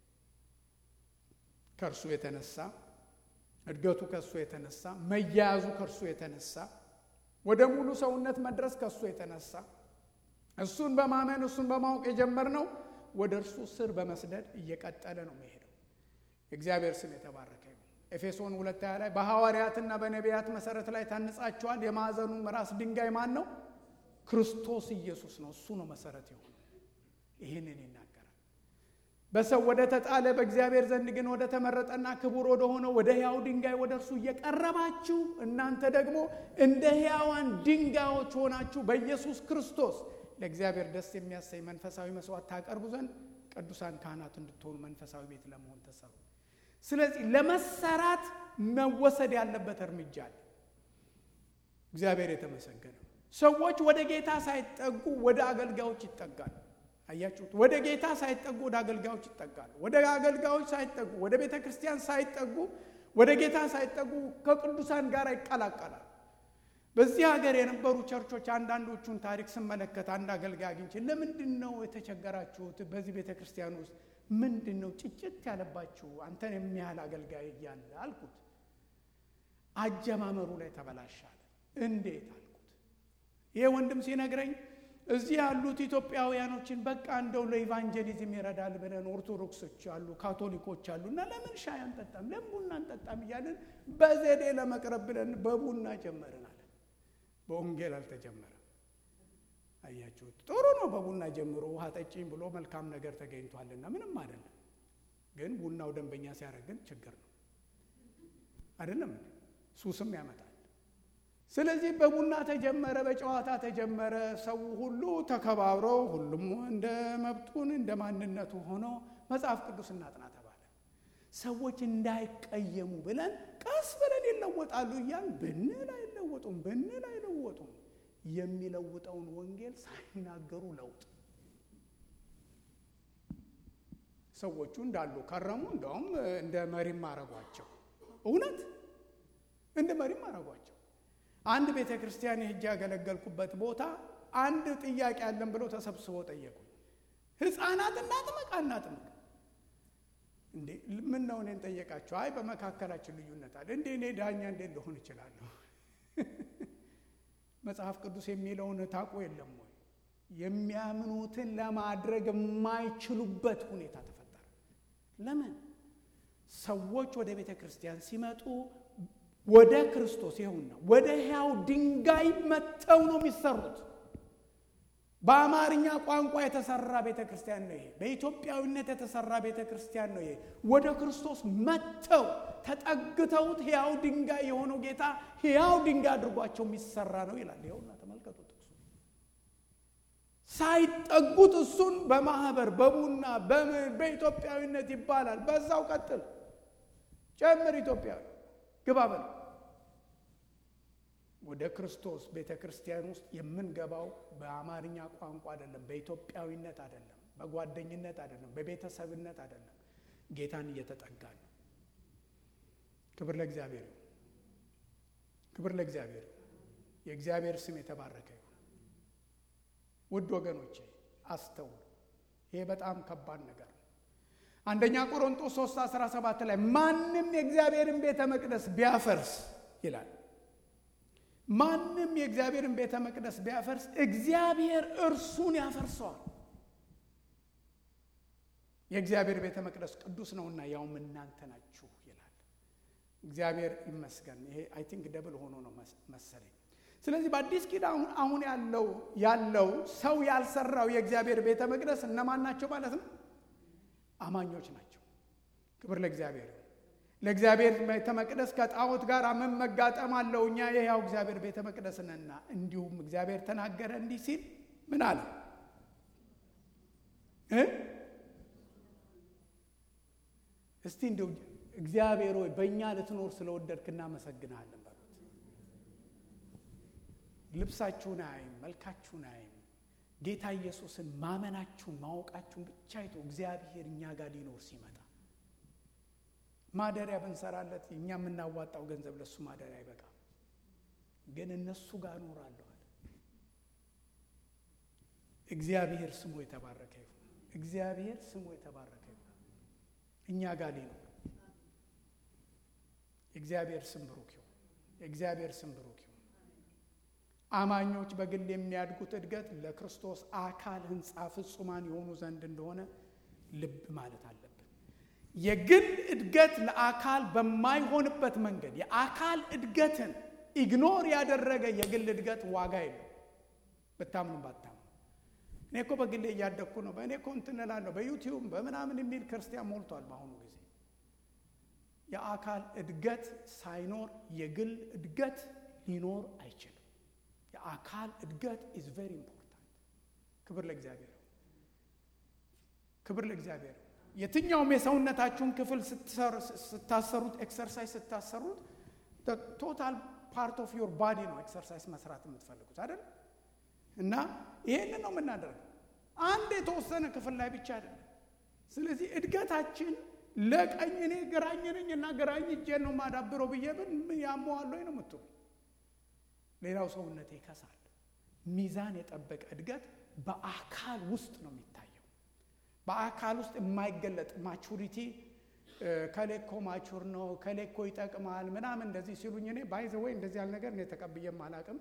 A: ከእርሱ የተነሳ እድገቱ ከእሱ የተነሳ መያያዙ ከእርሱ የተነሳ ወደ ሙሉ ሰውነት መድረስ ከእሱ የተነሳ እሱን በማመን እሱን በማወቅ የጀመርነው ወደ እርሱ ስር በመስደድ እየቀጠለ ነው የሚሄደው። የእግዚአብሔር ስም የተባረከ ይሁን። ኤፌሶን ሁለት ሃያ ላይ በሐዋርያትና በነቢያት መሰረት ላይ ታንጻችኋል፣ የማዕዘኑም ራስ ድንጋይ ማን ነው? ክርስቶስ ኢየሱስ ነው። እሱ ነው መሰረት የሆነ ይህንን ይናገራል። በሰው ወደ ተጣለ በእግዚአብሔር ዘንድ ግን ወደ ተመረጠና ክቡር ወደ ሆነው ወደ ሕያው ድንጋይ ወደ እርሱ እየቀረባችሁ እናንተ ደግሞ እንደ ሕያዋን ድንጋዮች ሆናችሁ በኢየሱስ ክርስቶስ ለእግዚአብሔር ደስ የሚያሰኝ መንፈሳዊ መስዋዕት ታቀርቡ ዘንድ ቅዱሳን ካህናት እንድትሆኑ መንፈሳዊ ቤት ለመሆን ተሰሩ። ስለዚህ ለመሰራት መወሰድ ያለበት እርምጃ አለ። እግዚአብሔር የተመሰገነ። ሰዎች ወደ ጌታ ሳይጠጉ ወደ አገልጋዮች ይጠጋሉ። አያችሁት? ወደ ጌታ ሳይጠጉ ወደ አገልጋዮች ይጠጋሉ። ወደ አገልጋዮች ሳይጠጉ ወደ ቤተ ክርስቲያን ሳይጠጉ ወደ ጌታ ሳይጠጉ ከቅዱሳን ጋር ይቀላቀላል። በዚህ ሀገር የነበሩ ቸርቾች አንዳንዶቹን ታሪክ ስመለከት አንድ አገልጋይ አግኝቼ ለምንድን ነው የተቸገራችሁት? በዚህ ቤተ ክርስቲያን ውስጥ ምንድን ነው ጭጭት ያለባችሁ አንተን የሚያህል አገልጋይ እያለ አልኩት። አጀማመሩ ላይ ተበላሻለ። እንዴት አልኩት። ይሄ ወንድም ሲነግረኝ እዚህ ያሉት ኢትዮጵያውያኖችን በቃ እንደው ለኢቫንጀሊዝም ይረዳል ብለን ኦርቶዶክሶች አሉ፣ ካቶሊኮች አሉ እና ለምን ሻይ አንጠጣም፣ ለምን ቡና አንጠጣም እያለን በዘዴ ለመቅረብ ብለን በቡና ጀመርን አለ። በወንጌል አልተጀመረም። አያችሁት? ጥሩ ነው። በቡና ጀምሮ ውሃ ጠጪኝ ብሎ መልካም ነገር ተገኝቷልና ምንም አይደለም። ግን ቡናው ደንበኛ ሲያደርግ ግን ችግር ነው አይደለም፣ ሱስም ያመጣል። ስለዚህ በቡና ተጀመረ፣ በጨዋታ ተጀመረ። ሰው ሁሉ ተከባብሮ ሁሉም እንደ መብቱን እንደ ማንነቱ ሆኖ መጽሐፍ ቅዱስ እናጥና ተባለ። ሰዎች እንዳይቀየሙ ብለን ቀስ ብለን ይለወጣሉ እያል ብንል አይለወጡም፣ ብንል አይለወጡም። የሚለውጠውን ወንጌል ሳይናገሩ ለውጥ ሰዎቹ እንዳሉ ከረሙ። እንደውም እንደ መሪም አረጓቸው። እውነት እንደ መሪም አረጓቸው። አንድ ቤተ ክርስቲያን የሄጄ ያገለገልኩበት ቦታ አንድ ጥያቄ አለን ብለው ተሰብስበው ጠየቁ። ሕፃናት እናጥምቅ አናጥምቅ? እንዴ ምን ነው እኔን ጠየቃቸው? አይ በመካከላችን ልዩነት አለ። እንዴ እኔ ዳኛ እንዴት ልሆን እችላለሁ? መጽሐፍ ቅዱስ የሚለውን ታውቁ የለም ወይ? የሚያምኑትን ለማድረግ የማይችሉበት ሁኔታ ተፈጠረ። ለምን? ሰዎች ወደ ቤተ ክርስቲያን ሲመጡ ወደ ክርስቶስ ይሁንና ወደ ሕያው ድንጋይ መጥተው ነው የሚሰሩት። በአማርኛ ቋንቋ የተሰራ ቤተ ክርስቲያን ነው ይሄ። በኢትዮጵያዊነት የተሰራ ቤተ ክርስቲያን ነው ይሄ። ወደ ክርስቶስ መጥተው ተጠግተውት ሕያው ድንጋይ የሆነው ጌታ ሕያው ድንጋይ አድርጓቸው የሚሰራ ነው ይላል። ይኸውና ተመልከቱ ጥቅሱ። ሳይጠጉት እሱን በማህበር በቡና በኢትዮጵያዊነት ይባላል። በዛው ቀጥል ጨምር ኢትዮጵያዊ ግባ በል ወደ ክርስቶስ ቤተ ክርስቲያን ውስጥ የምንገባው በአማርኛ ቋንቋ አይደለም፣ በኢትዮጵያዊነት አይደለም፣ በጓደኝነት አይደለም፣ በቤተሰብነት አይደለም። ጌታን እየተጠጋ ነው። ክብር ለእግዚአብሔር ይሁን። ክብር ለእግዚአብሔር ይሁን። የእግዚአብሔር ስም የተባረከ ይሁን። ውድ ወገኖቼ አስተውሉ። ይሄ በጣም ከባድ ነገር ነው። አንደኛ ቆሮንጦስ 3 17 ላይ ማንም የእግዚአብሔርን ቤተ መቅደስ ቢያፈርስ ይላል ማንም የእግዚአብሔርን ቤተ መቅደስ ቢያፈርስ እግዚአብሔር እርሱን ያፈርሰዋል። የእግዚአብሔር ቤተ መቅደስ ቅዱስ ነውና ያውም እናንተ ናችሁ ይላል። እግዚአብሔር ይመስገን። ይሄ አይ ቲንክ ደብል ሆኖ ነው መሰለኝ። ስለዚህ በአዲስ ኪዳን አሁን ያለው ያለው ሰው ያልሰራው የእግዚአብሔር ቤተ መቅደስ እነማን ናቸው ማለት ነው? አማኞች ናቸው። ክብር ለእግዚአብሔር። ለእግዚአብሔር ቤተ መቅደስ ከጣዖት ጋር ምን መጋጠም አለው? እኛ የሕያው እግዚአብሔር ቤተ መቅደስ ነንና። እንዲሁም እግዚአብሔር ተናገረ እንዲህ ሲል ምን አለ እ እስቲ እንዲሁ እግዚአብሔር ሆይ በእኛ ልትኖር ስለወደድክ እናመሰግናለን በሉት። ልብሳችሁን አይም፣ መልካችሁን አይም፣ ጌታ ኢየሱስን ማመናችሁን ማወቃችሁን ብቻ አይቶ እግዚአብሔር እኛ ጋር ሊኖር ሲመጣ ማደሪያ ብንሰራለት እኛ የምናዋጣው ገንዘብ ለእሱ ማደሪያ አይበቃም፣ ግን እነሱ ጋር እኖራለሁ አለ። እግዚአብሔር ስሙ የተባረከ ይሁን። እግዚአብሔር ስሙ የተባረከ ይሁን። እኛ ጋር ሊኖር የእግዚአብሔር ስም ብሩክ ይሁን። የእግዚአብሔር ስም ብሩክ ይሁን። አማኞች በግል የሚያድጉት እድገት ለክርስቶስ አካል ሕንፃ ፍጹማን የሆኑ ዘንድ እንደሆነ ልብ ማለት አለብን። የግል እድገት ለአካል በማይሆንበት መንገድ የአካል እድገትን ኢግኖር ያደረገ የግል እድገት ዋጋ የለው። ብታምኑ ባታምኑ እኔ እኮ በግሌ እያደግኩ ነው፣ በእኔ እኮ እንትን እላለሁ፣ በዩቲዩብ በምናምን የሚል ክርስቲያን ሞልቷል በአሁኑ ጊዜ። የአካል እድገት ሳይኖር የግል እድገት ሊኖር አይችልም። የአካል እድገት ኢዝ ቬሪ ኢምፖርታንት። ክብር ለእግዚአብሔር፣ ክብር ለእግዚአብሔር። የትኛውም የሰውነታችሁን ክፍል ስታሰሩት፣ ኤክሰርሳይዝ ስታሰሩት ቶታል ፓርት ኦፍ ዮር ባዲ ነው ኤክሰርሳይዝ መስራት የምትፈልጉት አይደል? እና ይሄንን ነው የምናደርገው አንድ የተወሰነ ክፍል ላይ ብቻ አይደለም። ስለዚህ እድገታችን ለቀኝ እኔ ግራኝ ነኝ እና ግራኝ እጄን ነው የማዳብረው ብዬ ብን ያመዋለሁ ነው የምትሉ ሌላው ሰውነቴ ይከሳል። ሚዛን የጠበቀ እድገት በአካል ውስጥ ነው የሚታየው። በአካል ውስጥ የማይገለጥ ማቹሪቲ ከሌኮ ማቹር ነው ከሌኮ ይጠቅማል ምናምን እንደዚህ ሲሉኝ እኔ ባይዘ ወይ እንደዚህ ያለ ነገር እኔ ተቀብዬም አላቅም።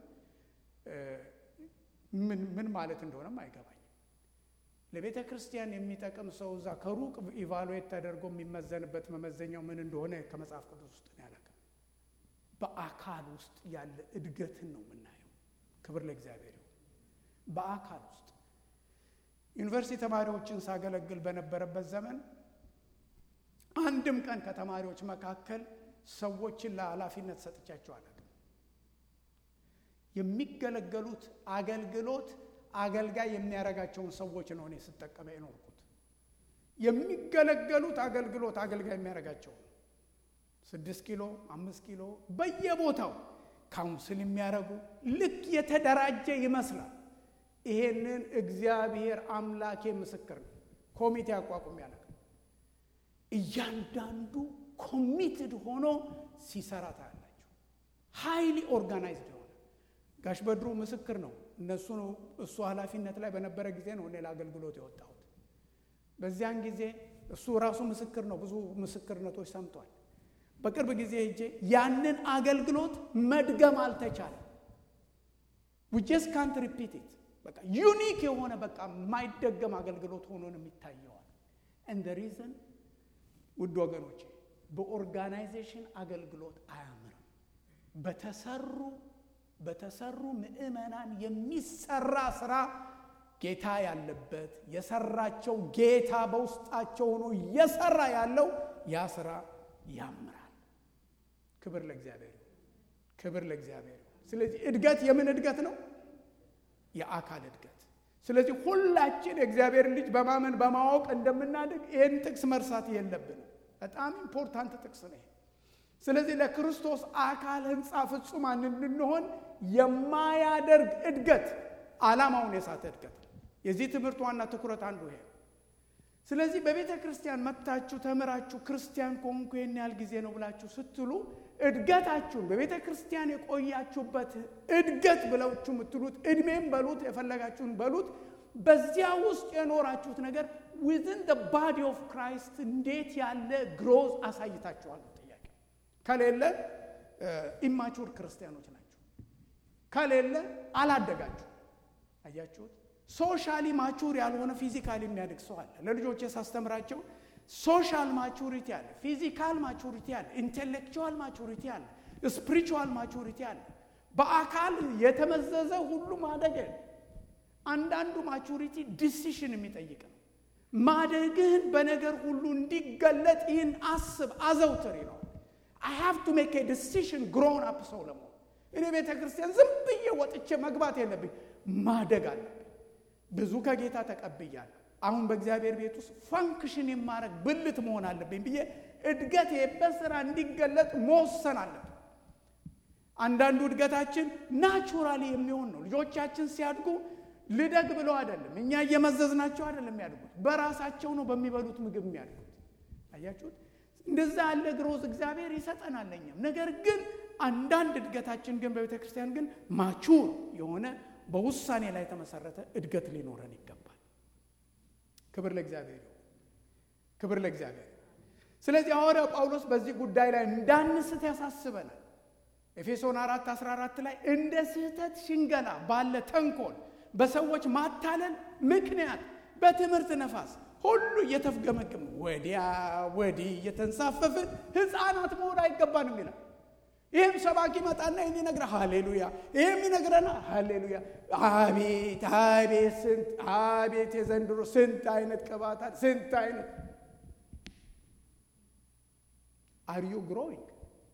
A: ምን ማለት እንደሆነም አይገባኝም። ለቤተ ክርስቲያን የሚጠቅም ሰው እዛ ከሩቅ ኢቫሉዌት ተደርጎ የሚመዘንበት መመዘኛው ምን እንደሆነ ከመጽሐፍ ቅዱስ ውስጥ ነው ያላቅም። በአካል ውስጥ ያለ እድገትን ነው የምናየው። ክብር ለእግዚአብሔር ይሁን። በአካል ውስጥ ዩኒቨርሲቲ ተማሪዎችን ሳገለግል በነበረበት ዘመን አንድም ቀን ከተማሪዎች መካከል ሰዎችን ለኃላፊነት ሰጥቻቸው አላውቅም። የሚገለገሉት አገልግሎት አገልጋይ የሚያደርጋቸውን ሰዎች ነው እኔ ስጠቀመ የኖርኩት። የሚገለገሉት አገልግሎት አገልጋይ የሚያደርጋቸው ስድስት ኪሎ አምስት ኪሎ በየቦታው ካውንስል የሚያደርጉ ልክ የተደራጀ ይመስላል። ይሄንን እግዚአብሔር አምላኬ ምስክር ነው። ኮሚቴ አቋቁም ያለ እያንዳንዱ ኮሚትድ ሆኖ ሲሰራ ታያላችሁ። ሃይሊ ኦርጋናይዝድ የሆነ ጋሽ በድሩ ምስክር ነው። እነሱ እሱ ኃላፊነት ላይ በነበረ ጊዜ ነው እኔ ለአገልግሎት የወጣሁት። በዚያን ጊዜ እሱ ራሱ ምስክር ነው። ብዙ ምስክርነቶች ሰምቷል። በቅርብ ጊዜ ሄጄ ያንን አገልግሎት መድገም አልተቻለም። ዊጀስ ካንት ሪፒት ኢት በቃ ዩኒክ የሆነ በቃ የማይደገም አገልግሎት ሆኖ ነው የሚታየዋል። እንደ ሪዝን ውድ ወገኖቼ በኦርጋናይዜሽን አገልግሎት አያምርም። በተሰሩ በተሰሩ ምዕመናን የሚሰራ ስራ ጌታ ያለበት የሰራቸው ጌታ በውስጣቸው ሆኖ እየሰራ ያለው ያ ስራ ያምራል። ክብር ለእግዚአብሔር፣ ክብር ለእግዚአብሔር። ስለዚህ እድገት የምን እድገት ነው? የአካል እድገት። ስለዚህ ሁላችን የእግዚአብሔር ልጅ በማመን በማወቅ እንደምናድግ ይህን ጥቅስ መርሳት የለብንም። በጣም ኢምፖርታንት ጥቅስ ነው። ስለዚህ ለክርስቶስ አካል ሕንፃ ፍጹማን እንድንሆን የማያደርግ እድገት ዓላማውን የሳተ እድገት ነው። የዚህ ትምህርት ዋና ትኩረት አንዱ ይሄ ነው። ስለዚህ በቤተ ክርስቲያን መጥታችሁ ተምራችሁ ክርስቲያን ከሆንኩ ይህን ያህል ጊዜ ነው ብላችሁ ስትሉ እድገታችሁን በቤተ ክርስቲያን የቆያችሁበት እድገት ብላችሁ የምትሉት እድሜም በሉት የፈለጋችሁን በሉት በዚያ ውስጥ የኖራችሁት ነገር ዊዝን ደ ባዲ ኦፍ ክራይስት እንዴት ያለ ግሮዝ አሳይታችኋል? ጥያቄ ከሌለ ኢማቹር ክርስቲያኖች ናቸው። ከሌለ አላደጋችሁ። አያችሁት? ሶሻሊ ማቹር ያልሆነ ፊዚካሊ የሚያድግ ሰው አለ። ለልጆቼ ሳስተምራቸው ሶሻል ማቹሪቲ አለ፣ ፊዚካል ማቹሪቲ አለ፣ ኢንቴሌክቹዋል ማቹሪቲ አለ፣ ስፒሪቹዋል ማቹሪቲ አለ። በአካል የተመዘዘ ሁሉ ማደግ አንዳንዱ ማቹሪቲ ዲሲሽን የሚጠይቅ ነው። ማደግህን በነገር ሁሉ እንዲገለጥ ይህን አስብ፣ አዘውትር ይለዋል። አይ ሃቭ ቱ ሜክ ኤ ዲሲሽን ግሮን አፕ ሰው ለመሆን እኔ ቤተ ክርስቲያን ዝም ብዬ ወጥቼ መግባት የለብኝ፣ ማደግ አለብኝ። ብዙ ከጌታ ተቀብያለሁ። አሁን በእግዚአብሔር ቤት ውስጥ ፋንክሽን የማረግ ብልት መሆን አለብኝ ብዬ እድገት በስራ እንዲገለጥ መወሰን አለብን። አንዳንዱ እድገታችን ናቹራሊ የሚሆን ነው። ልጆቻችን ሲያድጉ ልደግ ብለው አይደለም፣ እኛ እየመዘዝናቸው አይደለም የሚያድጉት፣ በራሳቸው ነው በሚበሉት ምግብ የሚያድጉት። አያችሁት? እንደዛ ያለ ግሮዝ እግዚአብሔር ይሰጠናል እኛም። ነገር ግን አንዳንድ እድገታችን ግን በቤተ ክርስቲያን ግን ማቹር የሆነ በውሳኔ ላይ የተመሰረተ እድገት ሊኖረን ይገባል። ክብር ለእግዚአብሔር ይሁን። ክብር ለእግዚአብሔር። ስለዚህ ሐዋርያው ጳውሎስ በዚህ ጉዳይ ላይ እንዳንስት ያሳስበናል። ኤፌሶን 4 14 ላይ እንደ ስህተት ሽንገላ ባለ ተንኮል በሰዎች ማታለል ምክንያት በትምህርት ነፋስ ሁሉ እየተፍገመገም ወዲያ ወዲህ እየተንሳፈፍን ሕፃናት መሆን አይገባንም ይላል። ይህም ሰባኪ መጣና ይህን ይነግረ ሃሌሉያ፣ ይህም ይነግረና ሃሌሉያ። አቤት አቤት ስንት አቤት የዘንድሮ ስንት አይነት ቅባታት ስንት አይነት አር ዩ ግሮዊንግ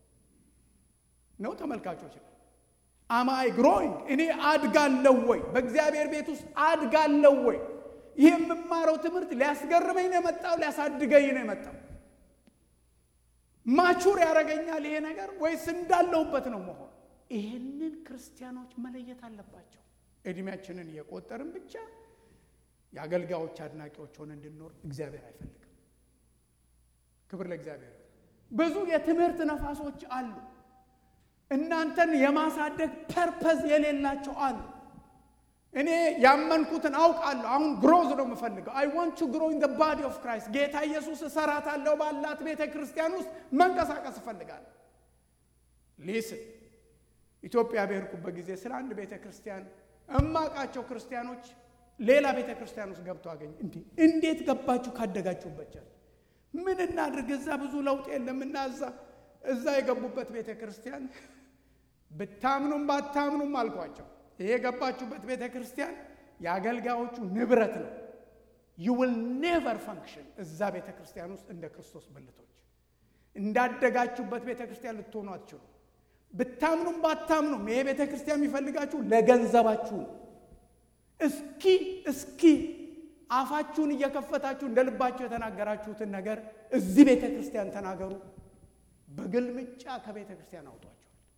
A: ነው ተመልካቾች አማይ ግሮዊንግ እኔ አድጋለሁ ወይ በእግዚአብሔር ቤት ውስጥ አድጋለሁ ወይ ይህ የምማረው ትምህርት ሊያስገርመኝ ነው የመጣው ሊያሳድገኝ ነው የመጣው ማቹር ያደርገኛል ይሄ ነገር ወይስ እንዳለሁበት ነው መሆን ይህንን ክርስቲያኖች መለየት አለባቸው እድሜያችንን እየቆጠርን ብቻ የአገልጋዮች አድናቂዎች ሆነ እንድንኖር እግዚአብሔር አይፈልግም ክብር ለእግዚአብሔር ብዙ የትምህርት ነፋሶች አሉ እናንተን የማሳደግ ፐርፐዝ የሌላቸው አሉ እኔ ያመንኩትን አውቃለሁ አሁን ግሮዝ ነው የምፈልገው አይ ዋንት ቱ ግሮ ኢን ባዲ ኦፍ ክራይስት ጌታ ኢየሱስ እሰራታለሁ ባላት ቤተ ክርስቲያን ውስጥ መንቀሳቀስ እፈልጋለሁ ሊስን ኢትዮጵያ በሄድኩበት ጊዜ ስለ አንድ ቤተ ክርስቲያን እማቃቸው ክርስቲያኖች ሌላ ቤተ ክርስቲያን ውስጥ ገብተው አገኝ እንዲህ እንዴት ገባችሁ ካደጋችሁበት ምን እናድርግ እዛ ብዙ ለውጥ የለም እና እዛ እዛ የገቡበት ቤተ ክርስቲያን ብታምኑም ባታምኑም አልኳቸው ይሄ የገባችሁበት ቤተ ክርስቲያን የአገልጋዮቹ ንብረት ነው ዩ ዊል ኔቨር ፈንክሽን እዛ ቤተ ክርስቲያን ውስጥ እንደ ክርስቶስ ብልቶች እንዳደጋችሁበት ቤተ ክርስቲያን ልትሆኑ አትችሉ ብታምኑም ባታምኑም ይሄ ቤተ ክርስቲያን የሚፈልጋችሁ ለገንዘባችሁ ነው እስኪ እስኪ አፋችሁን እየከፈታችሁ እንደ ልባችሁ የተናገራችሁትን ነገር እዚህ ቤተ ክርስቲያን ተናገሩ በግልምጫ ከቤተ ክርስቲያን አውጧቸዋል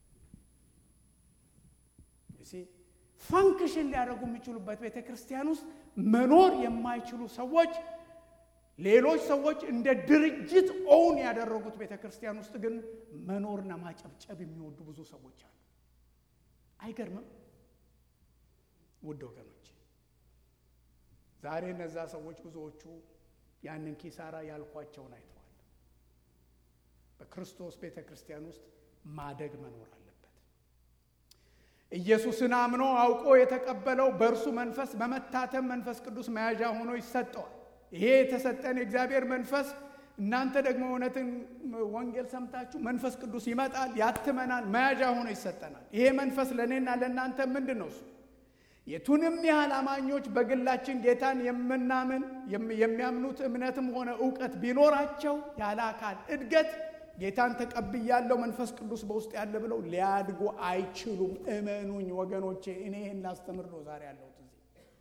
A: ፋንክሽን ሊያደርጉ የሚችሉበት ቤተ ክርስቲያን ውስጥ መኖር የማይችሉ ሰዎች ሌሎች ሰዎች እንደ ድርጅት ኦውን ያደረጉት ቤተ ክርስቲያን ውስጥ ግን መኖርና ማጨብጨብ የሚወዱ ብዙ ሰዎች አሉ አይገርምም ውድ ወገኖች ዛሬ እነዛ ሰዎች ብዙዎቹ ያንን ኪሳራ ያልኳቸውን አይተዋል በክርስቶስ ቤተ ክርስቲያን ውስጥ ማደግ መኖር አለበት ኢየሱስን አምኖ አውቆ የተቀበለው በእርሱ መንፈስ በመታተም መንፈስ ቅዱስ መያዣ ሆኖ ይሰጠዋል ይሄ የተሰጠን የእግዚአብሔር መንፈስ እናንተ ደግሞ እውነትን ወንጌል ሰምታችሁ መንፈስ ቅዱስ ይመጣል ያትመናል መያዣ ሆኖ ይሰጠናል ይሄ መንፈስ ለእኔና ለእናንተ ምንድን ነው እሱ የቱንም ያህል አማኞች በግላችን ጌታን የምናምን የሚያምኑት እምነትም ሆነ እውቀት ቢኖራቸው ያለ አካል እድገት ጌታን ተቀብያለው መንፈስ ቅዱስ በውስጥ ያለ ብለው ሊያድጉ አይችሉም እመኑኝ ወገኖቼ እኔ ይህን ላስተምር ነው ዛሬ ያለሁት እዚህ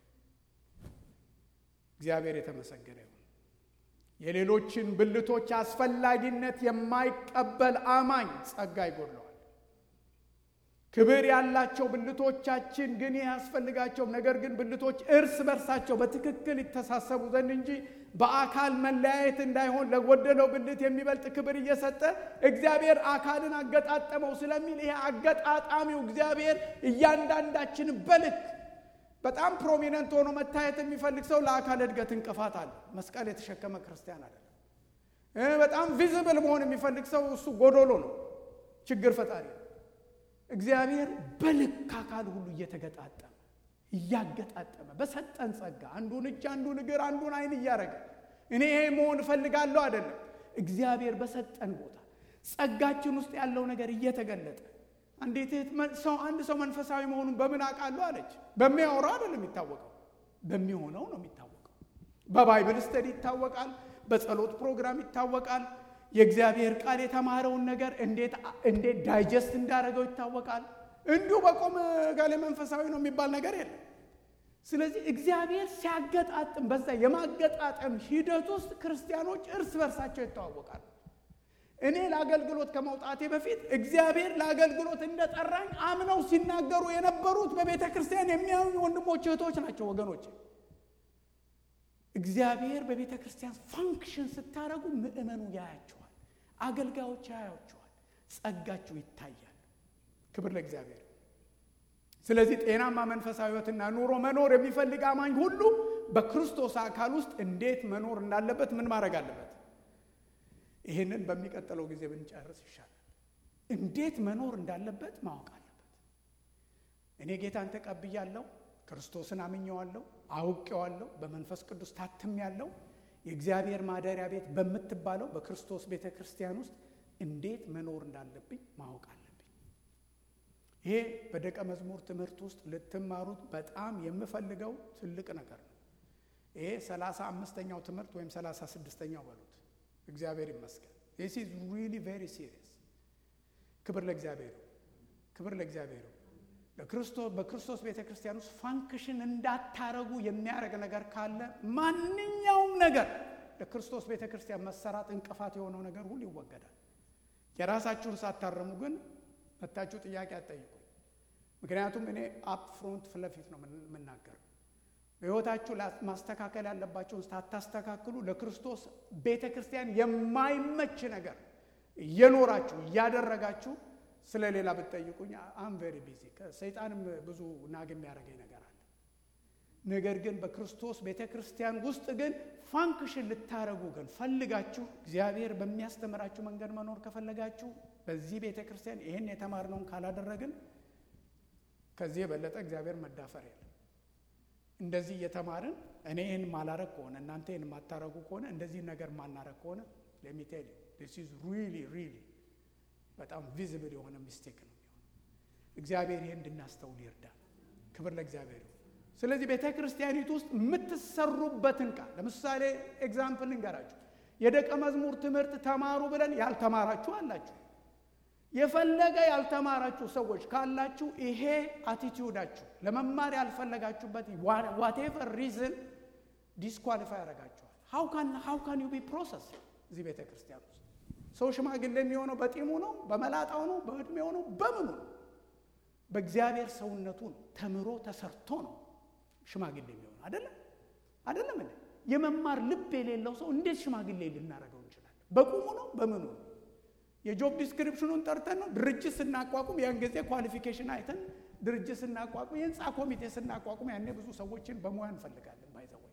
A: እግዚአብሔር የተመሰገነ ይሁን የሌሎችን ብልቶች አስፈላጊነት የማይቀበል አማኝ ጸጋ ይጎድለዋል ክብር ያላቸው ብልቶቻችን ግን ይህ ያስፈልጋቸው ነገር ግን ብልቶች እርስ በርሳቸው በትክክል ይተሳሰቡ ዘንድ እንጂ በአካል መለያየት እንዳይሆን ለጎደለው ብልት የሚበልጥ ክብር እየሰጠ እግዚአብሔር አካልን አገጣጠመው ስለሚል ይሄ አገጣጣሚው እግዚአብሔር እያንዳንዳችን በልክ በጣም ፕሮሚነንት ሆኖ መታየት የሚፈልግ ሰው ለአካል እድገት እንቅፋት አለ መስቀል የተሸከመ ክርስቲያን አለ በጣም ቪዝብል መሆን የሚፈልግ ሰው እሱ ጎዶሎ ነው ችግር ፈጣሪ እግዚአብሔር በልክ አካል ሁሉ እየተገጣጠመ እያገጣጠመ በሰጠን ጸጋ አንዱን እጅ አንዱን እግር አንዱን አይን እያደረገ እኔ ይሄ መሆን እፈልጋለሁ አይደለም። እግዚአብሔር በሰጠን ቦታ ጸጋችን ውስጥ ያለው ነገር እየተገለጠ አንዴት ሰው አንድ ሰው መንፈሳዊ መሆኑን በምን አውቃለሁ አለች። በሚያወራው አይደለም የሚታወቀው፣ በሚሆነው ነው የሚታወቀው። በባይብል ስተዲ ይታወቃል። በጸሎት ፕሮግራም ይታወቃል። የእግዚአብሔር ቃል የተማረውን ነገር እንዴት እንዴት ዳይጀስት እንዳደረገው ይታወቃል። እንዲሁ በቆመ ጋሌ መንፈሳዊ ነው የሚባል ነገር የለም። ስለዚህ እግዚአብሔር ሲያገጣጥም በዛ የማገጣጠም ሂደት ውስጥ ክርስቲያኖች እርስ በርሳቸው ይተዋወቃሉ። እኔ ለአገልግሎት ከመውጣቴ በፊት እግዚአብሔር ለአገልግሎት እንደጠራኝ አምነው ሲናገሩ የነበሩት በቤተ ክርስቲያን የሚያዩ ወንድሞች እህቶች ናቸው። ወገኖች እግዚአብሔር በቤተ ክርስቲያን ፋንክሽን ስታደርጉ ምእመኑ ያያቸዋል፣ አገልጋዮች ያያቸዋል፣ ጸጋችሁ ይታያል። ክብር ለእግዚአብሔር። ስለዚህ ጤናማ መንፈሳዊ ሕይወትና ኑሮ መኖር የሚፈልግ አማኝ ሁሉ በክርስቶስ አካል ውስጥ እንዴት መኖር እንዳለበት ምን ማድረግ አለበት? ይህንን በሚቀጥለው ጊዜ ብንጨርስ ይሻላል። እንዴት መኖር እንዳለበት ማወቅ አለበት። እኔ ጌታን ተቀብያለሁ፣ ክርስቶስን አምኘዋለሁ፣ አውቄዋለሁ፣ በመንፈስ ቅዱስ ታትሜያለሁ። የእግዚአብሔር ማደሪያ ቤት በምትባለው በክርስቶስ ቤተ ክርስቲያን ውስጥ እንዴት መኖር እንዳለብኝ ማወቅ አለብኝ። ይሄ በደቀ መዝሙር ትምህርት ውስጥ ልትማሩት በጣም የምፈልገው ትልቅ ነገር ነው። ይሄ ሰላሳ አምስተኛው ትምህርት ወይም ሰላሳ ስድስተኛው በሉት። እግዚአብሔር ይመስገን። ዚስ ኢዝ ሪሊ ቬሪ ሲሪየስ። ክብር ለእግዚአብሔር፣ ክብር ለእግዚአብሔር። ለክርስቶስ በክርስቶስ ቤተ ክርስቲያን ውስጥ ፋንክሽን እንዳታረጉ የሚያደርግ ነገር ካለ ማንኛውም ነገር ለክርስቶስ ቤተ ክርስቲያን መሰራት እንቅፋት የሆነው ነገር ሁሉ ይወገዳል። የራሳችሁን ሳታረሙ ግን መታችሁ ጥያቄ አትጠይቁ። ምክንያቱም እኔ አፕ ፍሮንት ፊት ለፊት ነው የምናገረው። በሕይወታችሁ ማስተካከል ያለባቸውን ሳታስተካክሉ ለክርስቶስ ቤተ ክርስቲያን የማይመች ነገር እየኖራችሁ እያደረጋችሁ ስለ ሌላ ብትጠይቁኝ አም ቬሪ ቢዚ ሰይጣንም ብዙ ናግ የሚያደርገኝ ነገር አለ። ነገር ግን በክርስቶስ ቤተ ክርስቲያን ውስጥ ግን ፋንክሽን ልታረጉ ግን ፈልጋችሁ እግዚአብሔር በሚያስተምራችሁ መንገድ መኖር ከፈለጋችሁ በዚህ ቤተ ክርስቲያን ይህን የተማርነውን ካላደረግን ከዚህ የበለጠ እግዚአብሔር መዳፈር የለም። እንደዚህ እየተማርን እኔ ይህን ማላረግ ከሆነ እናንተ ይህን ማታረጉ ከሆነ እንደዚህ ነገር ማናረግ ከሆነ ለሚቴል ዲስ ኢዝ ሪሊ ሪሊ በጣም ቪዚብል የሆነ ሚስቴክ ነው የሚሆነው። እግዚአብሔር ይህን እንድናስተውል ይርዳል። ክብር ለእግዚአብሔር። ስለዚህ ቤተ ክርስቲያኒቱ ውስጥ የምትሰሩበትን ቃል ለምሳሌ ኤግዛምፕል ልንገራችሁ። የደቀ መዝሙር ትምህርት ተማሩ ብለን ያልተማራችሁ አላችሁ። የፈለገ ያልተማራችሁ ሰዎች ካላችሁ ይሄ አቲቲዩዳችሁ ለመማር ያልፈለጋችሁበት ዋቴቨር ሪዝን ዲስኳሊፋይ ያደርጋችኋል። ሀው ካን ዩ ቢ ፕሮሰስ እዚህ ቤተ ክርስቲያን ውስጥ ሰው ሽማግሌ የሚሆነው በጢሙ ነው፣ በመላጣው ነው፣ በእድሜው ነው፣ በምኑ ነው? በእግዚአብሔር ሰውነቱ ነው። ተምሮ ተሰርቶ ነው ሽማግሌ የሚሆነው አይደለም አይደለም። እ የመማር ልብ የሌለው ሰው እንዴት ሽማግሌ ልናደርገው እንችላለን? በቁሙ ነው፣ በምኑ ነው? የጆብ ዲስክሪፕሽኑን ጠርተን ነው ድርጅት ስናቋቁም፣ ያን ጊዜ ኳሊፊኬሽን አይተን ድርጅት ስናቋቁም፣ የህንፃ ኮሚቴ ስናቋቁም፣ ያኔ ብዙ ሰዎችን በሙያ እንፈልጋለን። ባይዘወይ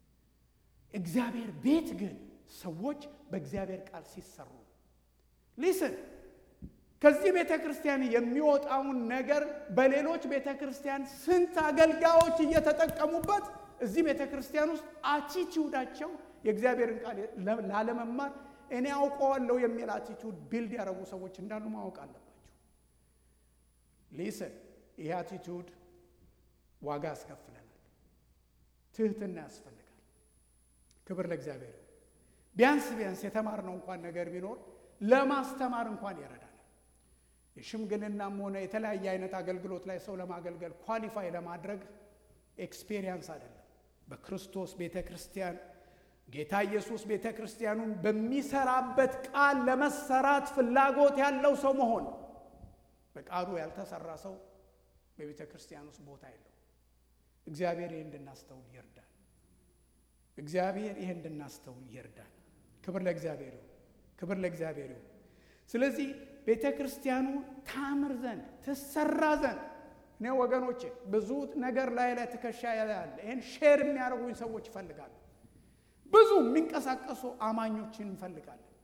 A: እግዚአብሔር ቤት ግን ሰዎች በእግዚአብሔር ቃል ሲሰሩ ሊስን ከዚህ ቤተ ክርስቲያን የሚወጣውን ነገር በሌሎች ቤተ ክርስቲያን ስንት አገልጋዮች እየተጠቀሙበት እዚህ ቤተ ክርስቲያን ውስጥ አቲቲዩዳቸው የእግዚአብሔርን ቃል ላለመማር እኔ አውቀዋለሁ የሚል አቲቲዩድ ቢልድ ያደረጉ ሰዎች እንዳሉ ማወቅ አለባቸው። ሊስን ይህ አቲቲዩድ ዋጋ ያስከፍለናል። ትህትና ያስፈልጋል። ክብር ለእግዚአብሔር። ቢያንስ ቢያንስ የተማርነው እንኳን ነገር ቢኖር ለማስተማር እንኳን ይረዳናል። የሽምግልናም ሆነ የተለያየ አይነት አገልግሎት ላይ ሰው ለማገልገል ኳሊፋይ ለማድረግ ኤክስፔሪየንስ አይደለም። በክርስቶስ ቤተ ክርስቲያን ጌታ ኢየሱስ ቤተ ክርስቲያኑን በሚሰራበት ቃል ለመሰራት ፍላጎት ያለው ሰው መሆን። በቃሉ ያልተሰራ ሰው በቤተ ክርስቲያን ውስጥ ቦታ የለው። እግዚአብሔር ይህ እንድናስተውል ይርዳል። እግዚአብሔር ይህ እንድናስተውል ይርዳል። ክብር ለእግዚአብሔር ይሁን። ክብር ለእግዚአብሔር ይሁን። ስለዚህ ቤተ ክርስቲያኑ ታምር ዘንድ ትሰራ ዘንድ እኔ ወገኖቼ ብዙ ነገር ላይ ላይ ትከሻ ያለ ይህን ሼር የሚያደርጉኝ ሰዎች ይፈልጋሉ። ብዙ የሚንቀሳቀሱ አማኞችን እንፈልጋለን።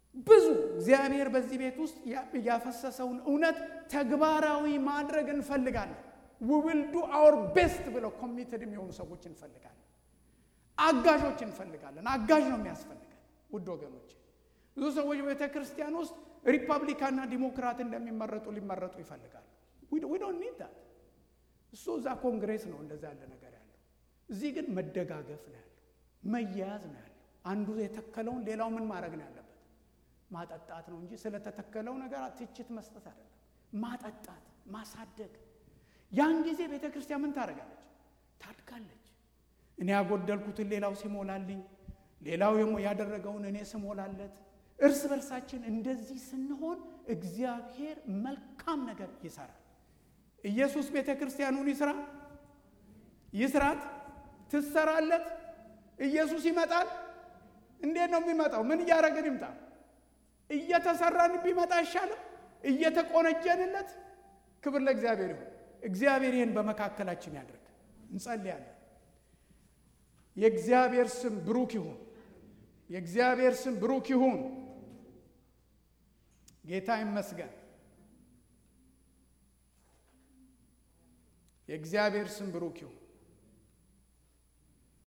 A: ብዙ እግዚአብሔር በዚህ ቤት ውስጥ ያፈሰሰውን እውነት ተግባራዊ ማድረግ እንፈልጋለን። ዊል ዱ አወር ቤስት ብለው ኮሚትድ የሚሆኑ ሰዎች እንፈልጋለን። አጋዦች እንፈልጋለን። አጋዥ ነው የሚያስፈልገን ውድ ወገኖች። ብዙ ሰዎች በቤተ ክርስቲያን ውስጥ ሪፐብሊካንና ዲሞክራት እንደሚመረጡ ሊመረጡ ይፈልጋሉ። ዊ ዶንት ኒድ ዳት። እሱ እዛ ኮንግሬስ ነው እንደዛ ያለ ነገር ያለው። እዚህ ግን መደጋገፍ ነው ያለው፣ መያያዝ ነው ያለው። አንዱ የተከለውን ሌላው ምን ማድረግ ነው ያለበት? ማጠጣት ነው እንጂ ስለተተከለው ነገር ትችት መስጠት አይደለም። ማጠጣት፣ ማሳደግ። ያን ጊዜ ቤተ ክርስቲያን ምን ታደርጋለች? ታድጋለች። እኔ ያጎደልኩትን ሌላው ሲሞላልኝ፣ ሌላው ያደረገውን እኔ ስሞላለት፣ እርስ በርሳችን እንደዚህ ስንሆን እግዚአብሔር መልካም ነገር ይሰራል። ኢየሱስ ቤተ ክርስቲያኑን ይስራ፣ ይስራት፣ ትሰራለት። ኢየሱስ ይመጣል። እንዴት ነው የሚመጣው? ምን እያደረግን ይምጣ? እየተሰራን ቢመጣ አይሻልም? እየተቆነጀንለት። ክብር ለእግዚአብሔር ይሁን። እግዚአብሔር ይህን በመካከላችን ያድርግ። እንጸልያለን። የእግዚአብሔር ስም ብሩክ ይሁን። የእግዚአብሔር ስም ብሩክ ይሁን። ጌታ ይመስገን። የእግዚአብሔር ስም ብሩክ ይሁን።